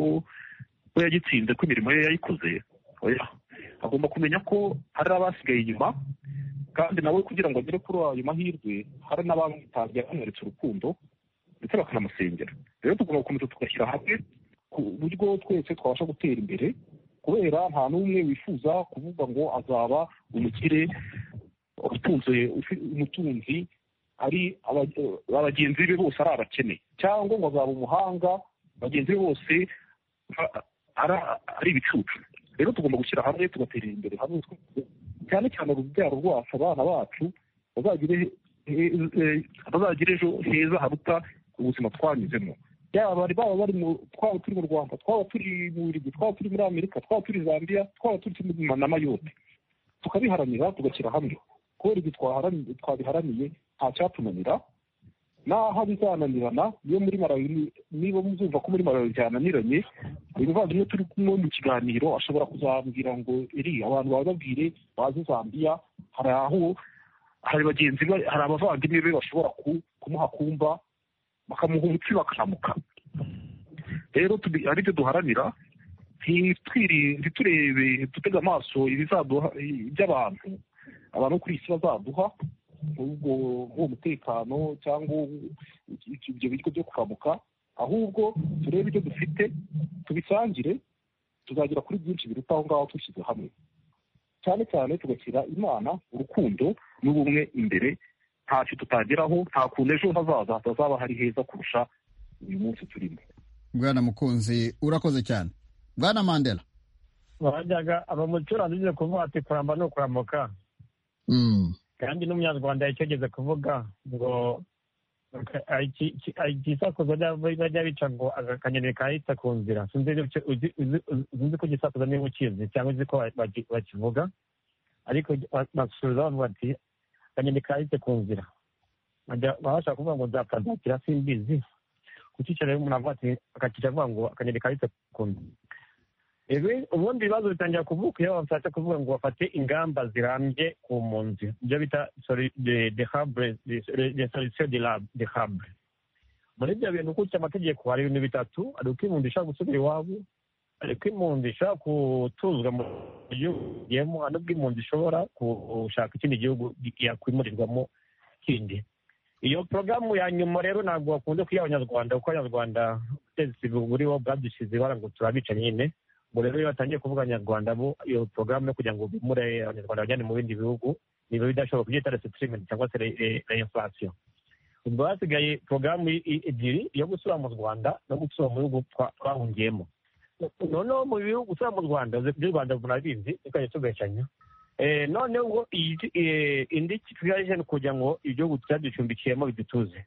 we yagitsinze ko imirimo ye yayikoze oya agomba kumenya ko hari abasigaye inyuma kandi nawe kugira ngo agere kuri ayo mahirwe hari n'abamutangiye bamweretse urukundo ndetse bakanamusengera rero tugomba gukomeza tugashyira hamwe ku buryo twese twabasha gutera imbere kubera nta n'umwe wifuza kuvuga ngo azaba umukire utunze umutunzi ari bagenzi be bose ari abakene cyangwa ngo azaba umuhanga bagenzi be bose ari ibicucu rero tugomba gushyira hamwe tugatera imbere hamwe cyane cyane urubyaro rwacu abana bacu bazagire ejo heza haruta ubuzima twanyuzemo yaba bari baba bari twaba turi mu rwanda twaba turi mu burigi twaba turi muri amerika twaba turi zambia twaba turi na mayote tukabiharanira tugashyira hamwe kubera ibyo twabiharaniye ntacyatunanira naho bizananirana iyo muri marawi niba muzumva ko muri marawi byananiranye umuvandimwe turi kumwe mu kiganiro ashobora kuzambwira ngo eri abantu bababwire baze zambia hari aho hari bagenzi be hari abavandimwe be bashobora kumuha kumva bakamuha umutsi bakaramuka rero aribyo duharanira ntiturebe dutega amaso ibizaduha iby'abantu abantu kuri isi bazaduha ubwo uwo mutekano cyangwa ibyo bigo byo kuramuka ahubwo turebe ibyo dufite tubisangire tuzagera kuri byinshi biruta aho ngaho dushyize hamwe cyane cyane tugashyira imana urukundo n'ubumwe imbere ntacyo tutageraho nta kuntu ejo hazaza hatazaba hari heza kurusha uyu munsi turimo bwana mukunzi urakoze cyane bwana mandela barajyaga abamucuranzi nyine kuvuga ati kuramba ni ukuramuka kandi n'umunyarwanda yakigeze kuvuga ngo igisakuzo bajya bica ngo akanyoni kahita ku nzira sinzi ko igisakuzo niba ukizi cyangwa uzi ko bakivuga ariko basubiza bavuga ati akanyoni kahita ku nzira babasha kuvuga ngo nzapfa nzakira simbizi kukicara umuntu avuga ati akakicara avuga ngo akanyoni kahita ku nzira ubundi ibibazo bitangira kuvuka iyo bashatse kuvuga ngo bafate ingamba zirambye ku mpunzi ibyo bita solution de habre muri ibyo bintu ukurikiye amategeko hari ibintu bitatu hari uko impunzi ishobora gusubira iwabo hari uko impunzi ishobora gutuzwa mu gihugu igiyemo hari n'ubwo impunzi ishobora gushaka ikindi gihugu yakwimurirwamo kindi iyo porogaramu ya nyuma rero ntabwo bakunze kuyiha abanyarwanda kuko abanyarwanda ubutegetsi buriho bwadushyize ibara ngo turabica nyine ngo rero iyo batangiye kuvuga abanyarwanda bo iyo porogaramu yo kugira ngo bimure abanyarwanda bajyane mu bindi bihugu niba bidashoboka kubyita resitirimeniti cyangwa se reinfurasiyo ubwo hasigaye porogaramu ebyiri yo gusura mu rwanda no gusura mu bihugu twahungiyemo noneho mu bihugu gusura mu rwanda by'u rwanda munabizi tukajya tubeshanya noneho indi kigali kugira ngo igihugu cyaducumbikiyemo bidutuze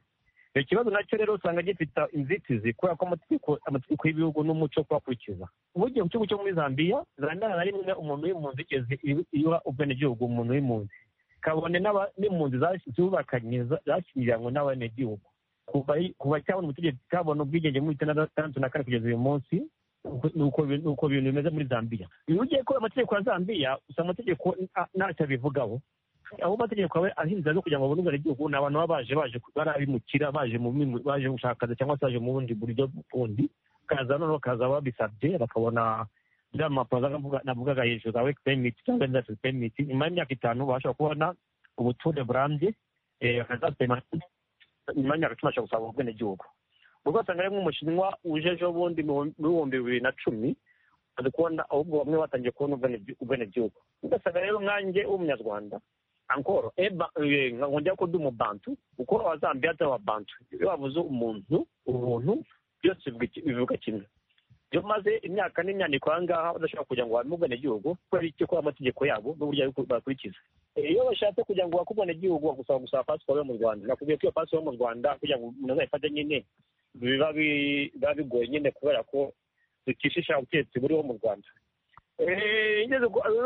icyo kibazo nacyo rero usanga gifite inzitizi kubera ko amategeko y'ibihugu n'umuco kuhakurikiza ubugiye ku gihugu cyo muri zambia zambia na rimwe umuntu w'impunzi igeze iha ubwenegihugu umuntu w'impunzi kabone n'impunzi zubakanye zashyingiranwe n'abenegihugu kuva cyabona umutegetsi kabona ubwigenge muri itandatu na kane kugeza uyu munsi uko ibintu bimeze muri zambia iyo ugiye kubera amategeko ya zambia usanga amategeko ntacyo abivugaho aho amategeko abe ahinze no kugira ngo babone ubwenegihugu ni abantu baba baje baje bari abimukira baje baje gushaka cyangwa se baje mu bundi buryo bundi kaza noneho kaza babisabye bakabona bya mapuro navugaga hejuru za weki pemiti cyangwa indasitiri pemiti nyuma y'imyaka itanu bashobora kubona ubuture burambye bakazasema nyuma y'imyaka icumi bashobora gusaba ubwenegihugu ubwo usanga ari nk'umushinwa uje ejo bundi mu bihumbi bibiri na cumi ari kubona ahubwo bamwe batangiye kubona ubwenegihugu ugasanga rero nkanjye w'umunyarwanda ankoro ngo njya kuduha umubantu uko abazambiya atari ababantu iyo bavuze umuntu ubuntu byose bivuga kimwe iyo maze imyaka n'imyandiko aha ngaha badashobora kugira ngo babime ubwenegihugu kubera iki kubera amategeko yabo n'uburyo bakurikiza iyo bashatse kugira ngo bakubone ubwenegihugu bagusaba gusaba pasiporo yo mu rwanda nakubwiye ko iyo pasiporo yo mu rwanda kugira ngo umuntu azayifate nyine biba bigoye nyine kubera ko ducishisha ubutegetsi buriho mu rwanda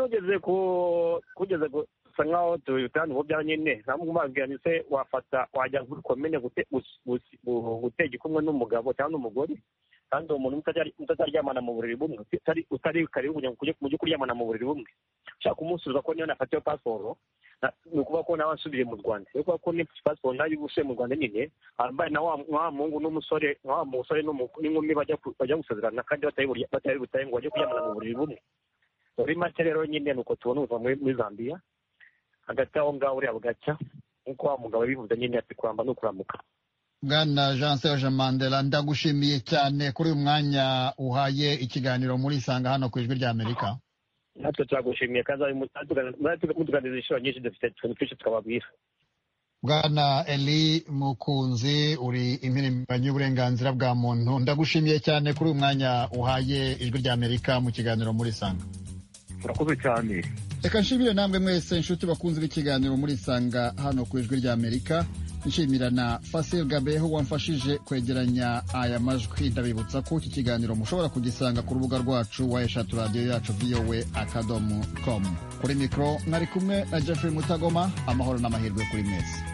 ugeze ku kugeze gusa nkaho tubitanga ubu byawe nyine ntabwo se wafata wajya kuri komine gutega kumwe n'umugabo cyangwa n'umugore kandi uwo muntu mutazaryamana mu buriri bumwe utari kare kugira ngo ujye kuryamana mu buriri bumwe ushaka kumusubiza ko niyo nafatiye pasiporo ni ukuvuga ko nawe asubiye mu rwanda ni ukuvuga ko ni pasiporo nayo usubiye mu rwanda nyine ambaye na wa muhungu n'umusore wa musore n'inkumi bajya gusezerana kandi batari butaye ngo bajye kuryamana mu buriri bumwe muri make rero nyine ni uko tubona ubuva muri zambia hagati aho ngaho uriya bugacya nk'uko wa mugabo yabivuze nyine ati kuramba ni ukuramuka bwana jean serge mandela ndagushimiye cyane kuri uyu mwanya uhaye ikiganiro muri isanga hano ku ijwi ry'amerika natwe turagushimiye kandi mutuganiriza inshuro nyinshi dufite utuntu twinshi twababwira bwana eli mukunzi uri impirimbanyi y'uburenganzira bwa muntu ndagushimiye cyane kuri uyu mwanya uhaye ijwi ry'amerika mu kiganiro muri isanga urakoze cyane reka nshimire namwe mwese inshuti bakunze b'ikiganiro muri isanga hano ku ijwi ry'amerika nshimira na fasire gabeho wamfashije kwegeranya aya majwi ndabibutsa ko iki kiganiro mushobora kugisanga ku rubuga rwacu wa eshatu radiyo yacu viyowe akadomo komu kuri mikoro mwari kumwe na jeffrey mutagoma amahoro n'amahirwe kuri mwese